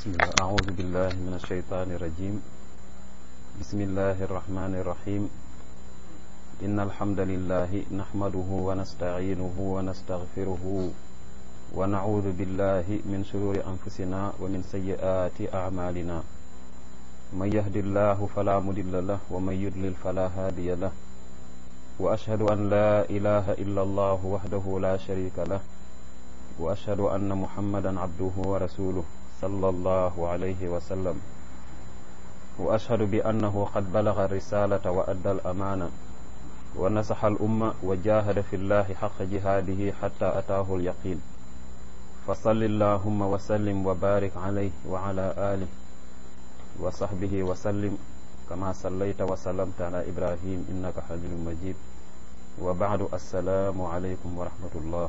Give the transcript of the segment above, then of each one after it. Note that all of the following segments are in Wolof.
بسم الله أعوذ بالله من الشيطان الرجيم بسم الله الرحمن الرحيم إن الحمد لله نحمده ونستعينه ونستغفره ونعوذ بالله من شرور أنفسنا ومن سيئات أعمالنا من يهد الله فلا مضل له ومن يضلل فلا هادي له وأشهد أن لا إله إلا الله وحده لا شريك له وأشهد أن محمدا عبده ورسوله صلى الله عليه وسلم وأشهد بأنه قد بلغ الرسالة وأدى الأمانة ونصح الأمة وجاهد في الله حق جهاده حتى أتاه اليقين فصل اللهم وسلم وبارك عليه وعلى آله وصحبه وسلم كما صليت وسلمت على إبراهيم إنك حميد مجيد وبعد السلام عليكم ورحمة الله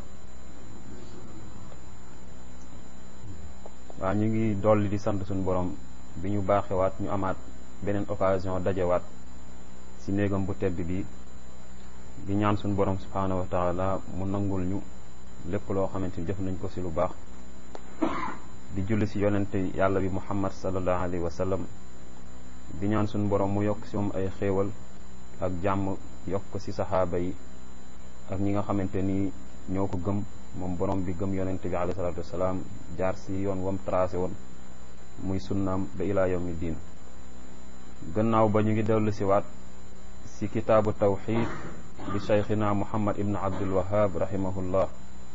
waaw ñu ngi dolli di sant suñu borom bi ñu baaxewaat ñu amaat beneen occasion dajewaat ci néegam bu tedd bi di ñaan suñu borom subhaanahu wa taala mu nangul ñu lépp loo xamante ni jëf nañ ko ci lu baax di julli ci yonente yàlla bi muhammad sallallahu alayhi wa sallam di ñaan suñu borom mu yokk ci moom ay xéewal ak jàmm yokk ko ci saxaaba yi ak ñi nga xamante ni ñoo ko gëm moom borom bi gëm yonente bi alayhi salatu wasalaam jaar si yoon wam tracé woon muy sunnaam ba ilaa yawmi diin gannaaw ba ñu ngi dellu si waat si kitaabu tawxid bi cheikhina muhammad ibn abdul wahab rahimahullah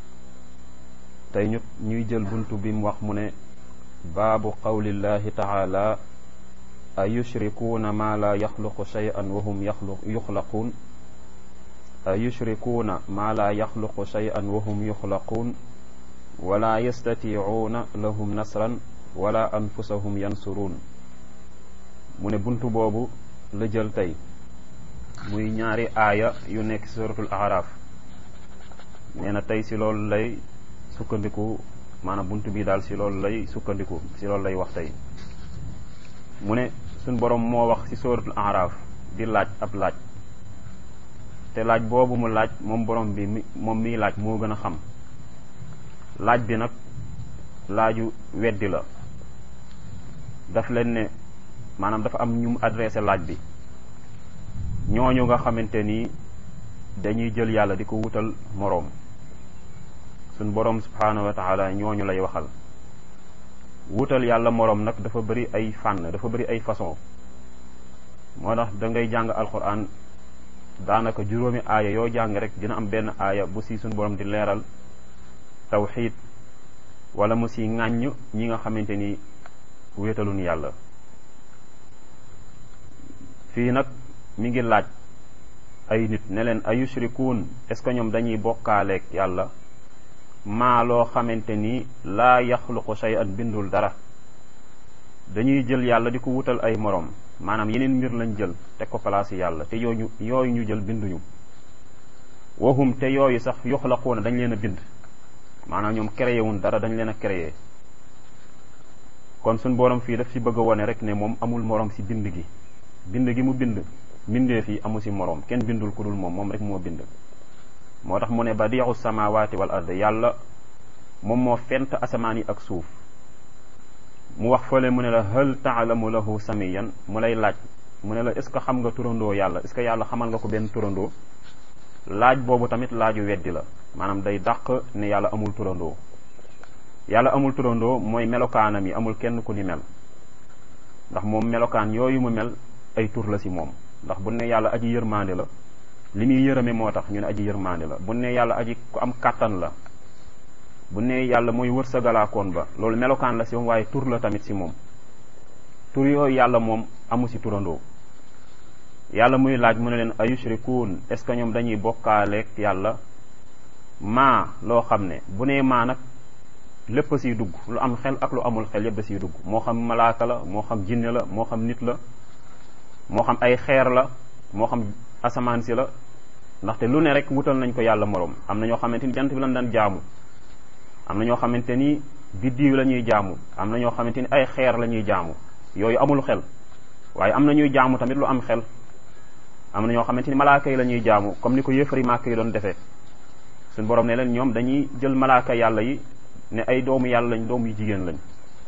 tey ñu ñuy jël buntu bi mu wax mu ne baabu qawlillahi taala a yushrikuuna ma la yaxluqu shay'an wa hum yuxlaquun a yushrikuuna maa laa yaxluqu shay'an wa hum yuxlaquun wala yastatiicuuna lahum nasran wala anfusahum yansuruun mu ne bunt boobu la jël tey muy ñaari aaya yu nekk suratul araf nee na tey si loolu lay sukkandiku maanaam bunt bi daal si loolu lay sukkandiku si loolu lay wax tey mu ne suñ boroom moo wax si suratul araf di laaj ab laaj te laaj boobu mu laaj moom borom bi mi moom miy laaj moo gën a xam laaj bi nag laaju weddi la daf leen ne maanaam dafa am ñu mu adressé laaj bi ñooñu nga xamante ni dañuy jël yàlla di ko wutal moroom suñ borom subhaanahu wa taala ñooñu lay waxal wutal yàlla moroom nag dafa bëri ay fànn dafa bëri ay façon moo tax da ngay jàng alquran daanaka juróomi aaya yoo jàng rek dina am benn aaya bu si suñu borom di leeral tawxiid wala mu si ŋàññ ñi nga xamante ni wéetaluñ yàlla fii nag mi ngi laaj ay nit ne leen ay yushrikuun est-ce que ñoom dañuy bokkaaleeg yàlla maa loo xamante ni laa yaxluqu shay'an bindul dara dañuy jël yàlla di ko wutal ay moroom maanaam yeneen mbir lañ jël teg ko place yàlla te yooyu yooyu ñu jël binduñu waxum te yooyu sax yuxlaquuna dañ leen a bind maanaam ñoom créé wuñ dara dañ leen a créé kon suñ borom fii daf ci bëgg a wone rek ne moom amul moroom ci bind gi bind gi mu bind mbindee fii amu ci moroom kenn bindul ku dul moom moom rek moo bind moo tax mu ne badiixu samawati wal ard yàlla moom moo fent asamaan yi ak suuf mu wax fële mu ne la hal taalamu lahu samiyan mu lay laaj mu ne la est ce que xam nga turandoo yàlla est ce que yàlla xamal nga ko benn turandoo laaj boobu tamit laaju weddi la maanaam day dàq ne yàlla amul turandoo yàlla amul turandoo mooy melokaanam yi amul kenn ku ni mel ndax moom melokaan yooyu mu mel ay tur la si moom ndax bu ne yàlla aji yërmaande la li muy yërëme moo tax ñu ne aji yërmaande la bu ne yàlla aji ku am kàttan la bu ne yàlla mooy wërsëgalaakoon ba loolu melokaan la si moom waaye tur la tamit si moom tur yooyu yàlla moom amu si turandoo yàlla muy laaj mu ne leen ayushrikuun est ce que ñoom dañuy bokkaaleeg yàlla maa loo xam ne bu nee maa nag lépp siy dugg lu am xel ak lu amul xel yëpp da siy dugg moo xam malaaka la moo xam jinne la moo xam nit la moo xam ay xeer la moo xam asamaan si la ndaxte lu ne rek wutal nañ ko yàlla moroom am na ñoo xamante ni jant bi lañ daan jaamu am na ñoo xamante ni biddiw la ñuy jaamu am na ñoo xamante ni ay xeer la ñuy jaamu yooyu amul xel waaye am na ñuy jaamu tamit lu am xel am na ñoo xamante ni malaaka yi la ñuy jaamu comme ni ko yëfari màkk yi doon defee suñ borom ne leen ñoom dañuy jël malaaka yàlla yi ne ay doomu yàlla lañ doom yu jigéen lañ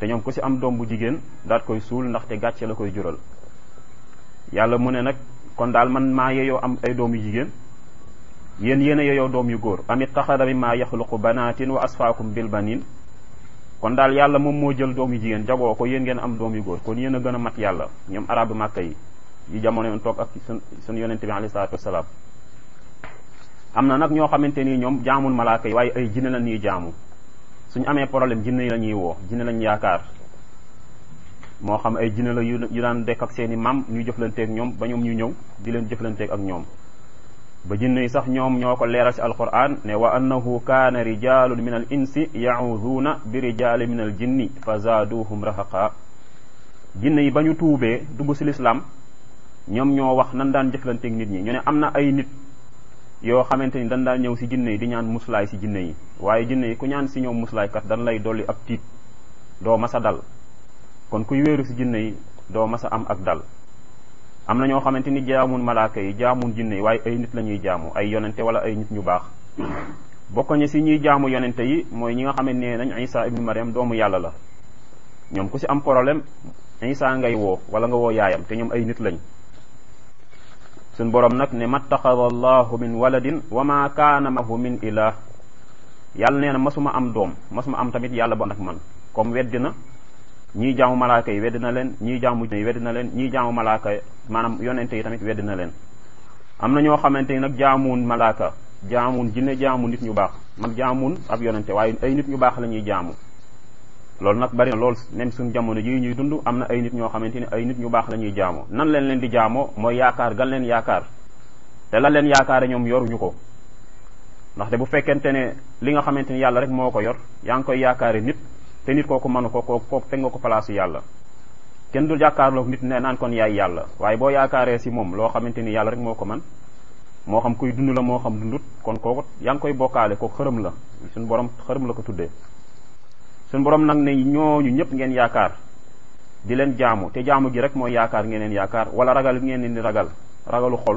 te ñoom ku si am doom bu jigéen daat koy suul ndaxte gàcce la koy jural yàlla mu ne nag kon daal man maa yeyoo am ay doom yu jigéen yéen yéen a yeyoo doom yu góor amit taxada mi maa yaxluqu banaatin wa asfaakum bil banin kon daal yàlla moom moo jël doom yu jigéen jagoo ko yéen ngeen am doom yu góor kon yéen a gën a mat yàlla ñoom arabu màkka yi yi jamono yoon toog ak sun suñu yonente bi alayhi salaatu wasalaam am na nag ñoo xamante nii ñoom jaamul malaaka yi waaye ay jinne la ñuy jaamu suñu amee problème jinne yi la ñuy woo jinne lañ yaakaar moo xam ay jinne la yu daan dekk ak seen i maam ñuy jëflanteeg ñoom ba ñoom ñu ñëw di leen jëflanteeg ak ñoom ba jinne yi sax ñoom ñoo ko leeral si alquran ne wa annahu kaana rijalun min al insi yacuduuna bi rijali min al jinni fa zaaduhum rahaqa jinne yi ba ñu tuubee dugg si lislaam ñoom ñoo wax nan daan jëflanteeg nit ñi ñu ne am na ay nit yoo xamante ni dañ daan ñëw si jinne yi di ñaan muslaay si jinne yi waaye jinne yi ku ñaan si ñoom muslaay kat dañ lay dolli ab tiit doo masa dal kon kuy wéeru si jinne yi doo masa am ak dal am na ñoo xamante ni jaamun malaaka yi jaamun jinne yi waaye ay nit la ñuy jaamu ay yonente wala ay nit ñu baax bokk ñi si ñuy jaamu yonente yi mooy ñi nga xam ne nañ isa ibnu mariam doomu yàlla la ñoom ku si am problème isa ngay woo wala nga woo yaayam te ñoom ay nit lañ suñ borom nag ne mattaxada allahu min waladin wa ma kaana mahu min ilah yàlla nee na masuma am doom masuma am tamit yàlla bo ak man comme weddi na ñii jaamu malaaka yi weddi na leen ñii jaamu yi weddi na leen ñii jaamu malaaka maanaam yonente yi tamit weddi na leen am na ñoo xamante ni nag jaamuun malaaka jaamuun jinne jaamu nit ñu baax man jaamuun ab yonente waaye ay nit ñu baax la ñuy jaamu loolu nag bari na lool même suñ jamono jii ñuy dund am na ay nit ñoo xamante ni ay nit ñu baax la ñuy jaamoo nan leen leen di jaamoo mooy yaakaar gan leen yaakaar te la leen yaakaare ñoom yoruñu ko ndaxte bu fekkente ne li nga xamante ni yàlla rek moo ko yor yaa ngi koy yaakaare nit te nit kooku mënu ko kooku kooku teg nga ko place yàlla kenn du jàkkaarloog nit ne naan kon yaay yàlla waaye boo yaakaaree si moom loo xamante ni yàlla rek moo ko man moo xam kuy dund la moo xam dundut kon kooku yaa ngi koy bokkaale kooku xërëm la suñu borom xërëm la ko tuddee suñu borom nag ne ñooñu ñëpp ngeen yaakaar di leen jaamu te jaamu gi rek mooy yaakaar ngeen leen yaakaar wala ragal ngeen leen di ragal ragalu xol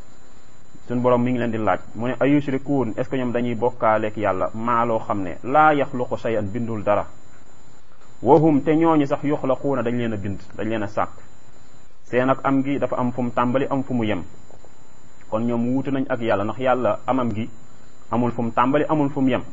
suñu borom mi ngi leen di laaj mu ne ayushrikuun est ce que ñoom dañuy bokkaaleek yàlla maa loo xam ne laa yaxluqu shay'an bindul dara wahum te ñooñu sax yuxlaquuna dañ leen a bind dañ leen a sàkk seen ak am gi dafa am fu mu tàmbali am fu mu yem kon ñoom wuute nañ ak yàlla ndax yàlla amam gi amul fu mu tàmbali amul fu mu yem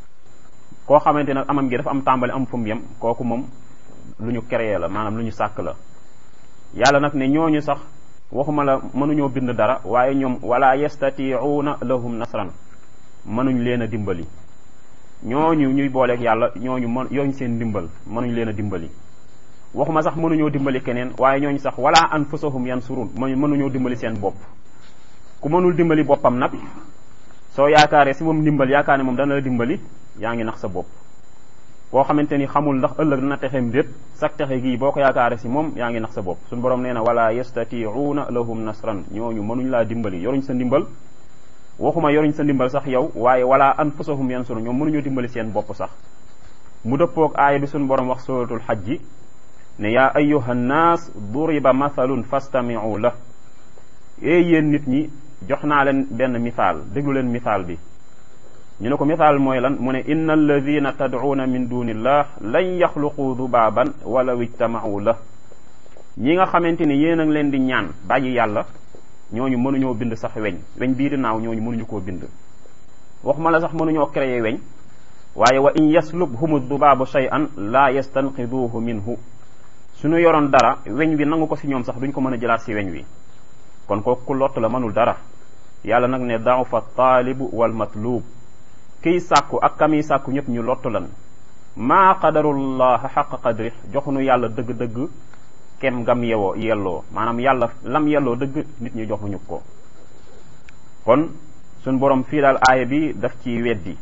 koo xamante nag amam gi dafa am tàmbali am fu mu yem kooku moom lu ñu créé la maanaam lu ñu sàkk la yàlla nag ne ñooñu sax waxuma la mënuñoo bind dara waaye ñoom wala yastatiuuna lahum nasran mënuñ leen a dimbali ñooñu ñuy booleeg yàlla ñooñu mën yooñu seen ndimbal mënuñ leen a dimbali waxuma sax mënuñoo dimbali keneen waaye ñooñu sax wala anfusahum yansurun mënuñoo dimbali seen bopp ku mënul dimbali boppam nag soo yaakaaree si moom ndimbal yaakaar ne moom dana la dimbali yaa ngi nax sa bopp koo xamante ni xamul ndax ëllëg dina texem déet sak texe gii boo ko yaakaare si moom yaa ngi nax sa bopp suñu borom nee na wala yastatiuuna lahum nasran ñooñu mënuñ laa dimbali yoruñ sa ndimbal waxuma yoruñ sa ndimbal sax yow waaye wala anfusahum yansuru ñoom mënuñoo dimbali seen bopp sax mu dëppoog aaya bi suñu borom wax suratul xajji ne yaa ayuha nnaas duriba mathalun fastamiu la ee yéen nit ñi jox naa leen benn misaal déglu leen misaal bi ñu ne ko misaal mooy lan mu ne inna alladina tad'uuna min dunillah lan yaxluqu dubaaban walaw ijtama'u la ñi nga xamante ni yéen a ngi leen di ñaan bàyyi yàlla ñooñu mënuñoo bind sax weñ weñ bii di naaw ñooñu mënuñu koo bind waxuma la sax mënuñoo créer weñ waaye wa in yaslubhumu dubaabu shay'an la yastanqiduhu minhu suñu yoroon dara weñ wi nangu ko si ñoom sax duñ ko mën a jëlaat si weñ wi kon kooku ku lott la mënul dara yàlla nag ne da'ufa taalibu wal matlub kiy sàkku ak kamiy sàkku ñëpp ñu lottu lan maa qadarullah xaq qadri joxunu yàlla dëgg-dëgg kem ngam yewoo yelloo maanaam yàlla lam yelloo dëgg nit ñi joxuñu ko kon suñ borom fii daal aaya bi daf ci weddi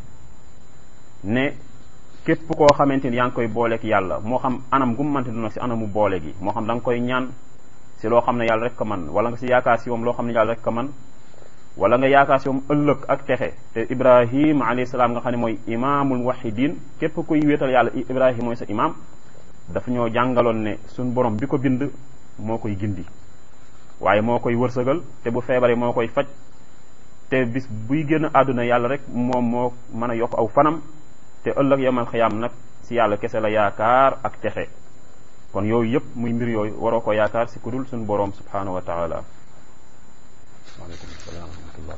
ne képp koo xamante ni yaa ngi koy booleeg yàlla moo xam anam gu mu mënti duna si anamu boole gi moo xam da nga koy ñaan si loo xam ne yàlla rek ko man wala nga si yaakaar si moom loo xam ne yàlla rek ko man wala nga yaakaar si moom ëllëg ak texe te ibrahim alayhi salaam nga xam ne mooy imaamul wahidin képp kuy wéetal yàlla ibrahim mooy sa imaam dafa ñoo jàngaloon ne suñ borom bi ko bind moo koy gindi waaye moo koy wërsëgal te bu feebaree moo koy faj te bis buy génn àdduna yàlla rek moom moo mën a yokk aw fanam te ëllëg yamal xiyaam nag si yàlla kese la yaakaar ak texe kon yooyu yëpp muy mbir yooyu waroo ko yaakaar si kudul suñu boroom subhanahu wa taala waaleykum salaam wa rahmatullah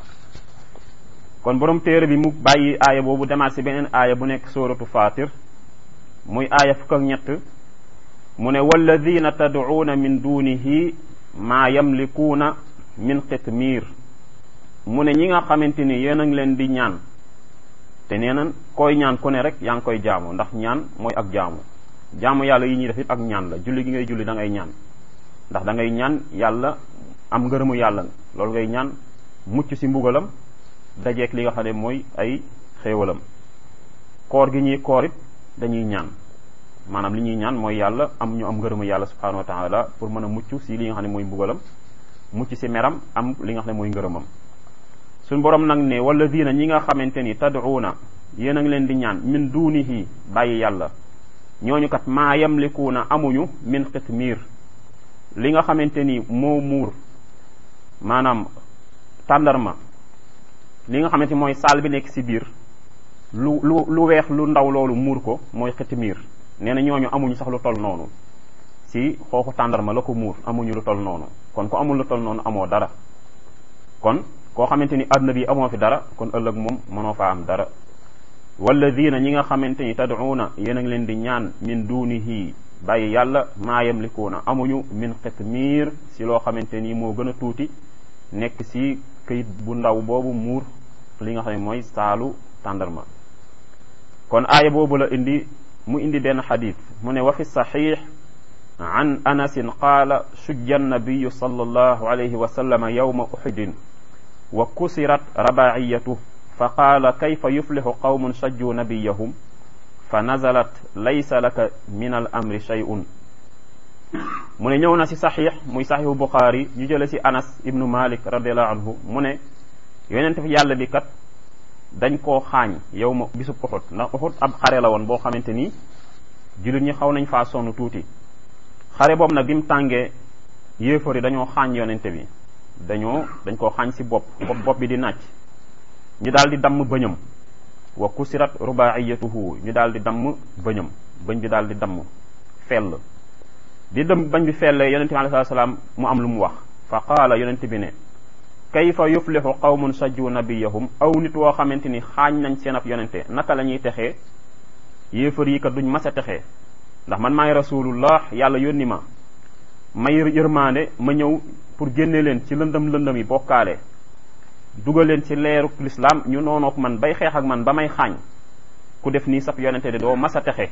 kon borom téere bi mu bàyyi aaya boobu demaat si beneen aaya bu nekk suratu fatir muy aaya fukk ak ñett mu ne walladina tad'uuna min dunihi maa yamlikuuna min qitmiir mu ne ñi nga xamante ni yéen a ngi leen di ñaan te nee na koy ñaan ku ne rek yaa ngi koy jaamu ndax ñaan mooy ak jaamu jaamu yàlla yi ñuy def it ak ñaan la julli gi ngay julli da ngay ñaan ndax da ngay ñaan yàlla am ngërëmu yàlla loolu ngay ñaan mucc si mbugalam dajeek li nga xam ne mooy ay xéewalam koor gi ñuy koor it dañuy ñaan maanaam li ñuy ñaan mooy yàlla am ñu am ngërëmu yàlla subhanahu wa taala pour mën a mucc si li nga xam ne mooy mbugalam mucc si meram am li nga xam ne mooy ngërëmam suñ borom nag ne wala diina ñi nga xamante ni tad'uuna yéen a ngi leen di ñaan min duunihi bàyyi yàlla ñooñu kat maa yamlikuuna amuñu min qitmiir li nga xamante ni moo muur maanaam tàndarma li nga xamante ni mooy saal bi nekk si biir lu lu lu weex lu ndaw loolu muur ko mooy qitmiir nee na ñooñu amuñu sax lu toll noonu si xooxu tàndarma la ko muur amuñu lu toll noonu kon ku amul lu toll noonu amoo dara kon koo xamante ni àdduna bi amoo fi dara kon ëllëg moom mënoo faa am dara walladina ñi nga xamante ni tad'uuna yéen a ngi leen di ñaan min dunihi bàyyi yàlla maa yamlikuuna amuñu min qitmiir si loo xamante ni moo gën a tuuti nekk si këyit bu ndaw boobu muur li nga xam ne mooy saalu tàndarma kon aaya boobu la indi mu indi benn xadis mu ne wa fi saxiix an anasin qaala shujja annabiyu sallallahu alayhi wa sallama yawma uxudin wa kusirat rabaiyatu fa qaala kayfa yuflixu qawmun shajjuu nabiyahum fa nazalat laysa laka min al amri shay'un mu ne ñëw na si saxiix muy saxiixu buxaari ñu jële si anas ibnu malik radiallahu anhu mu ne yonent fi yàlla bi kat dañ koo xaañ yow ma bisub uxut ndax uxut ab xare la woon boo xamante ni jullit ñi xaw nañ faa sonn tuuti xare boobu nag bi mu tàngee yéefar yi dañoo xaañ yonente bi dañoo dañ koo xaañ si bopp bopp bopp bi di nàcc ñu daal di damm bëñam wa kusirat rubaiyatuhu ñu daal di damm bëñam bëñ bi daal di damm fell di dem bañ bi fellee yonente bi alayhi salaam mu am lu mu wax fa qaala yonente bi ne kayfa yuflixu qawmun sajju nabiyahum aw nit woo xamante ni xaañ nañ seen ab yonente naka la ñuy texee yéefar yi kat duñ mas a texee ndax man maay rasulullah yàlla yónni ma may yërmaande ma ñëw pour génne leen ci lëndëm lëndëm yi bokkaale dugal leen ci leeru lislaam ñu noonook man bay xeex ak man ba may xaañ ku def nii sab yonente de doo mas a texe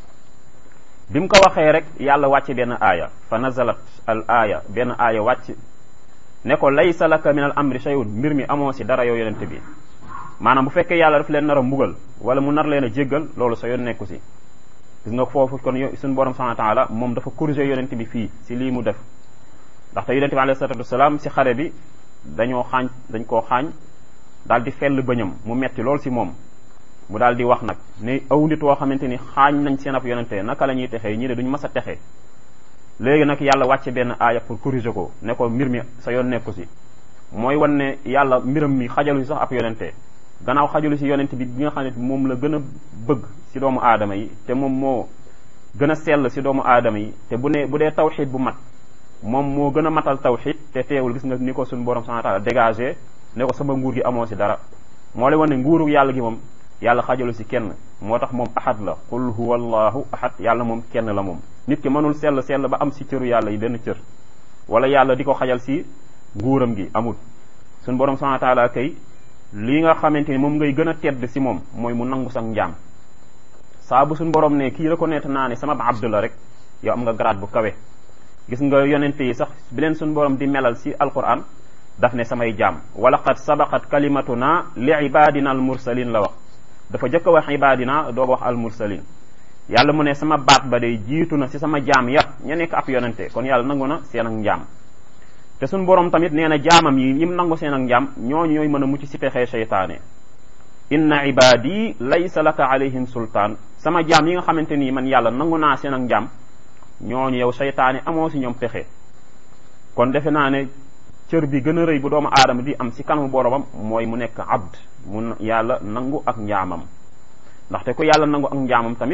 bi mu ko waxee rek yàlla wàcc benn aaya fa nazalat al aaya benn aaya wàcc ne ko laysa laka min al amri shay'un mbir mi amoo si dara yow yonente bi maanaam bu fekkee yàlla daf leen nar a mbugal wala mu nar leen a jéggal loolu sa yoon nekku si gis nga foofu kon suñu borom subhanahu wa taala moom dafa corriger yonente bi fii si lii mu def ndaxte yonente bi alayhi salatu wasalaam si xare bi dañoo xaañ dañ koo xaañ daal di fell bëñam mu metti lool si moom mu daal di wax nag ne aw nit woo xamante ni xaañ nañ seen ab yonente naka la ñuy texee ñi de duñ mas a texe léegi nag yàlla wàcce benn aaya pour corriger ko ne ko mbir mi sa yoon nekku si mooy wan ne yàlla mbiram mi xajalu si sax ab yonente gannaaw xajalu si yonente bi bi nga xam ne moom la gën a bëgg si doomu aadama yi te moom moo gën a sell si doomu aadama yi te bu ne bu dee tawxid bu mat moom moo gën a matal tawxid te teewul gis nga ni ko suñu borom subhanahu wa ta'ala dégagé ne ko sama nguur gi amoo si dara moo lay wan ne nguuru yàlla gi moom yàlla xajalu si kenn moo tax moom ahad la qul huwa allahu ahad yàlla moom kenn la moom nit ki mënul sell sell ba am si cëru yàlla yi benn cër wala yàlla di ko xajal si nguuram gi amul suñu borom subhanahu wa ta'ala kay lii nga xamante ni moom ngay gën a tedd si moom mooy mu nangu sax njaam saa bu suñu borom ne kii reconnaître naa ne sama abd la rek yow am nga grade bu kawe gis nga yonente yi sax bi leen suñu borom di melal si alquran daf ne samay jaam wala qad sabaqat kalimatuna li ibadina al mursalin la wax dafa jëkk a wax ibadina doog wax al mursalin yàlla mu ne sama baat ba day jiitu na si sama jaam ya ña nekk ab yonente kon yàlla nangu na seen ak njaam te suñ borom tamit nee na jaamam yi ñim nangu seen ak njaam ñooñu ñooy mën a mucc si pexee seytaane inna ibadi laysa laka alayhim sultaan sama jaam yi nga xamante nii man yàlla nangu naa seen ak njaam ñooñu yow seytaane amoo si ñoom pexe kon defe naa ne cër bi gën a rëy bu doomu aadama di am si kanamu boromam mooy mu nekk abd mu yàlla nangu ak njaamam ndaxte ku yàlla nangu ak njaamam tamit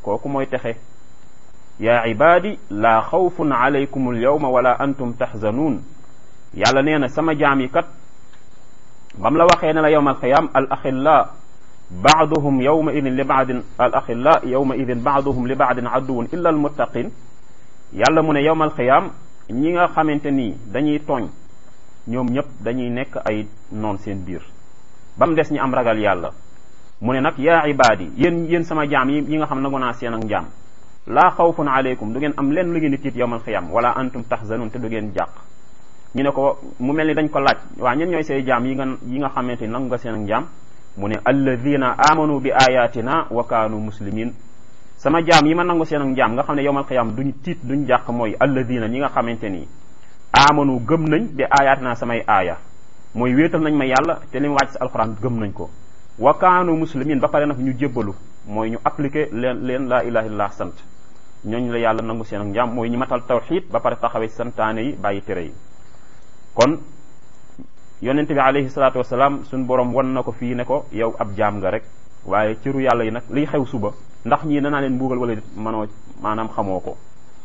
kooku mooy texe yaa ibaadi laa xawfun alaykum alyawma wala antum taxzanuun yàlla nee na sama jaam yi kat bam la waxee ne la yowma alqiyam al axilla baaduhum yowma idin li baadin al axilla yowma idin baaduhum li baadin aduwun illa almuttaqin yàlla mu ne yowma alqiyam ñi nga xamante ni dañuy tooñ ñoom ñëpp dañuy nekk ay noon seen biir ba mu des ñi am ragal yàlla mu ne nag yaa ibaadi yéen yéen sama jaam yi yi nga xam nangu naa seen ak njaam laa xawfun aleykum du ngeen am leen lu ngeen di tiit yowmal xiyam wala antum taxzanun te du ngeen jàq ñu ne ko mu mel ni dañ ko laaj waa ñen ñooy say jaam yi nga yi nga xamante ni nangu nga seen ak njaam mu ne alladina amanu bi ayatina wa kaanu muslimin sama jaam yi ma nangu seen ak njaam nga xam ne yowmal xiyam duñ tiit duñ jàq mooy alladina ñi nga xamante ni amanu gëm nañ bi ayatina samay aaya mooy wéetal nañ ma yàlla te li mu wàcc si alxuraan gëm nañ ko wa kaanu muslimin ba pare nag ñu jébbalu mooy ñu appliqué leen leen laa ilaha illallah sant ñooñu la yàlla nangu seen ak njaam mooy ñu matal tawxid ba pare taxawee santaane yi bàyyi tere yi kon yonente bi alayhi salaatu wasalaam suñ borom wan na ko fii ne ko yow ab jaam nga rek waaye cëru yàlla yi nag liy xew suba ndax ñii danaa leen mbuugal wala manoo maanaam xamoo ko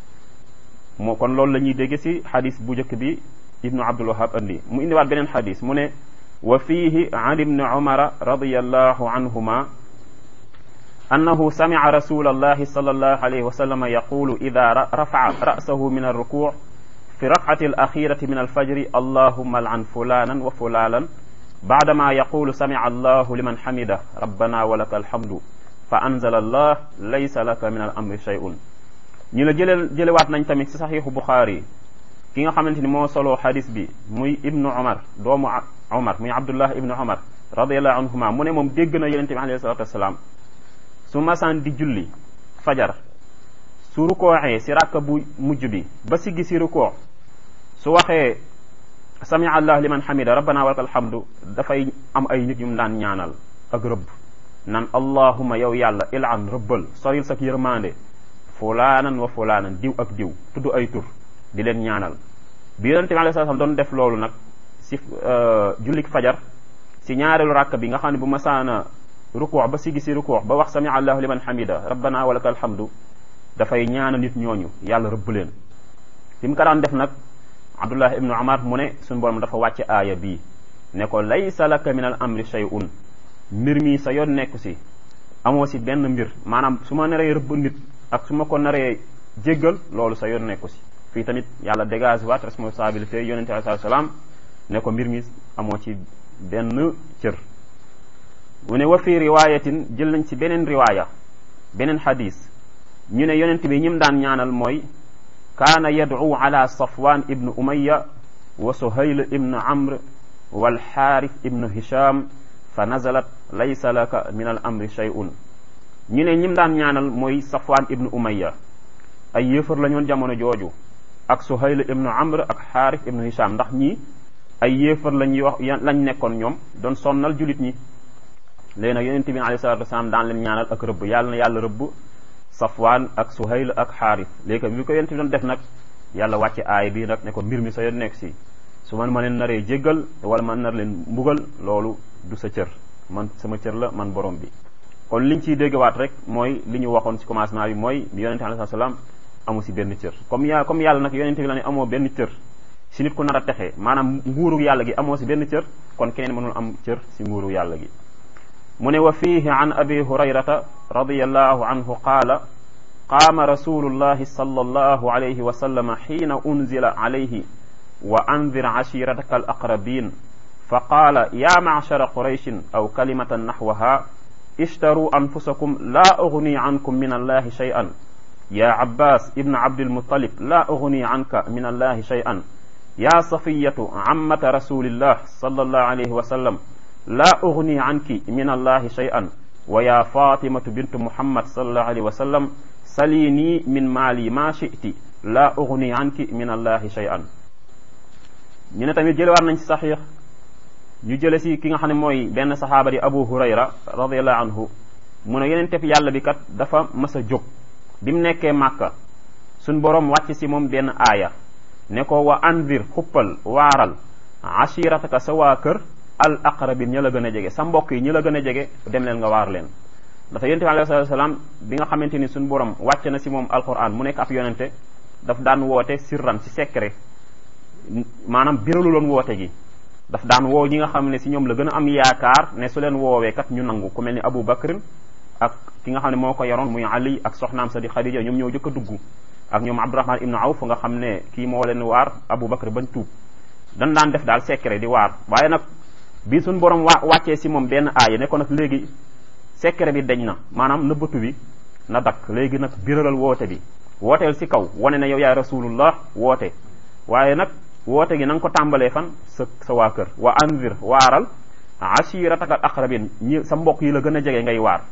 moo kon loolu la ñuy dégg si xadis bu njëkk bi ibnu abdul wahab andi mu indiwaat beneen xadis mu ne wa fiihi an ibni umara radiallahu anhuma annahu samica rasula allahi sal allahu alayhi wa sallama yaqulu ida rafaca ra'sahu min alrukuc fi rafcati alaxirati min alfajri allahuma alcan fulanan wa fulalan baadama yaqulu samica allahu liman xamida rabbana wa laka alhamdu fa anzala allah laysa laka min al amri shay'un ñu la jële jëlewaat nañ tamit ci saxiixu buxaari ki nga xamante ni moo soloo xadis bi muy ibnu umar doomu umar muy abdullah ibnu umar radiallahu anhuma mu ne moom dégg na yonente bi alayhi salatu wasalaam su masaan di julli fajar su rukooxee si ràkka bu mujj bi ba siggi si rukoox su waxee sami allah liman hamida rabbana walakal hamdu dafay am ay nit yum daan ñaanal ak rëbb nan allahuma yow yàlla ilan rëbbal soril sak yërmande fulaanan wa fulaanan diw ak diw tudd ay tur di leen ñaanal bi yonente bi alayhi salaam doon def loolu nag si jullik fajar si ñaareelu ràkk bi nga xam ne bu masaana rukoox ba sigi si rukoox ba wax sami allahu liman hamida rabbana walaka alhamdu dafay ñaanal nit ñooñu yàlla rëbb leen fi mu ko daan def nag abdullah ibnu umar mu ne suñu borom dafa wàcce aaya bii ne ko laysa laka min al amri shay'un mbir mi sa yoon nekku si amoo si benn mbir maanaam su ma naree rëbb nit ak su ma ko naree jéggal loolu sa yoon nekku si fii tamit yàlla dégage waat responsabilité yonente alayhi salaam ne ko mbir mi amoo ci benn cër mu ne wa fi riwayatin jël nañ ci beneen riwaaya beneen xadis ñu ne yonent bi ñim daan ñaanal mooy kaana yad'u ala safwan ibnu umaya wa suhayl ibnu amr wal xaarif ibnu hisham fa nazalat laysa laka min al amri shay'un ñu ne ñim daan ñaanal mooy safwan ibnu umaya ay yéefar la ñoon jamono jooju ak suhayl ibnu amr ak xaarif ibnu hisham ndax ñii ay yéefar lañ wax lañ nekkoon ñoom doon sonnal julit ñi léegi nag yonente bi alayhi salatu wasalaam daan leen ñaanal ak rëbb yàlla na yàlla rëbb safwaan ak suhayl ak xaarif léegi bi ko yonente bi doon def nag yàlla wàcce aay bii nag ne ko mbir mi sa yoon nekk si su man ma leen naree jéggal wala man nar leen mbugal loolu du sa cër man sama cër la man borom bi kon liñ ciy déggawaat rek mooy li ñu waxoon si commencement bi mooy yonente bi alayhi salaam amu si benn cër comme yaa comme yàlla nag yonente bi la ne amoo benn cër si nit ku nar a texee maanaam nguuru yàlla gi amoo si benn cër kon keneen mënul am cër si nguuru yàlla gi mu ne wa fiihi an abi hurayrata radiyallahu anhu qaala qaama rasulullahi sallallahu alayhi wa sallam xiina unzila alayhi wa anzir ashirataka al aqrabin fa qaala ya macshara qurayshin aw kalimatan naxwaha ishtaruu anfusakum laa ugni ankum min allahi shay'an ya abbas ibn abdilmutalib laa ugni anka min allahi shay'an ya safiyatu ammata rasulillah sallallahu alayhi wa sallam laa ugni anki min allahi shay'an wa ya fatimatu bintu muhammad sallallahu alayhi wa sallam salini min maali ma shi'ti laa ugni anki min allahi shay'an ñu ne tamit jëlewaat nañ ci saxiix ñu jële si ki nga xam ne mooy benn saxaaba di abu hurayra radiallahu anhu mu ne yeneen tef yàlla bi kat dafa mas a jóg bi mu nekkee màkka suñ boroom wàcc si moom benn aaya ne ko wa andir xuppal waaral ashirataka sa waa kër al aqrabin ña la gën a jege sa mbokk yi ñi la gën a jege dem leen nga waar leen dafa yonente bi alayhi salaam bi nga xamante ni suñu borom wàcce na si moom alquran mu nekk ab yonente daf daan woote sirran si secret maanaam biralu loon woote gi daf daan woo ñi nga xam ne si ñoom la gën a am yaakaar ne su leen woowee kat ñu nangu ku mel ni Abu Bakr ak ki nga xam ne moo ko yoroon muy Ali ak soxnaam sa di Khadija ñoom ñoo jëkk a dugg ak ñoom Abdurahman ibnu Awf nga xam ne kii moo leen waar Abu Bakr bañ tuub dan daan def daal secret di waar waaye nag bi suñ borom wa wàccee si moom benn aaya ne ko nag léegi secret bi deñ na maanaam nëbbatu bi na dakk léegi nag biralal woote bi wooteel si kaw wane ne yow yaay rasulullah woote waaye nag woote gi na nga ko tàmbalee fan sa sa waa kër wa anzir waaral ashirataka al aqrabin ñi sa mbokk yi la gën a jege ngay waar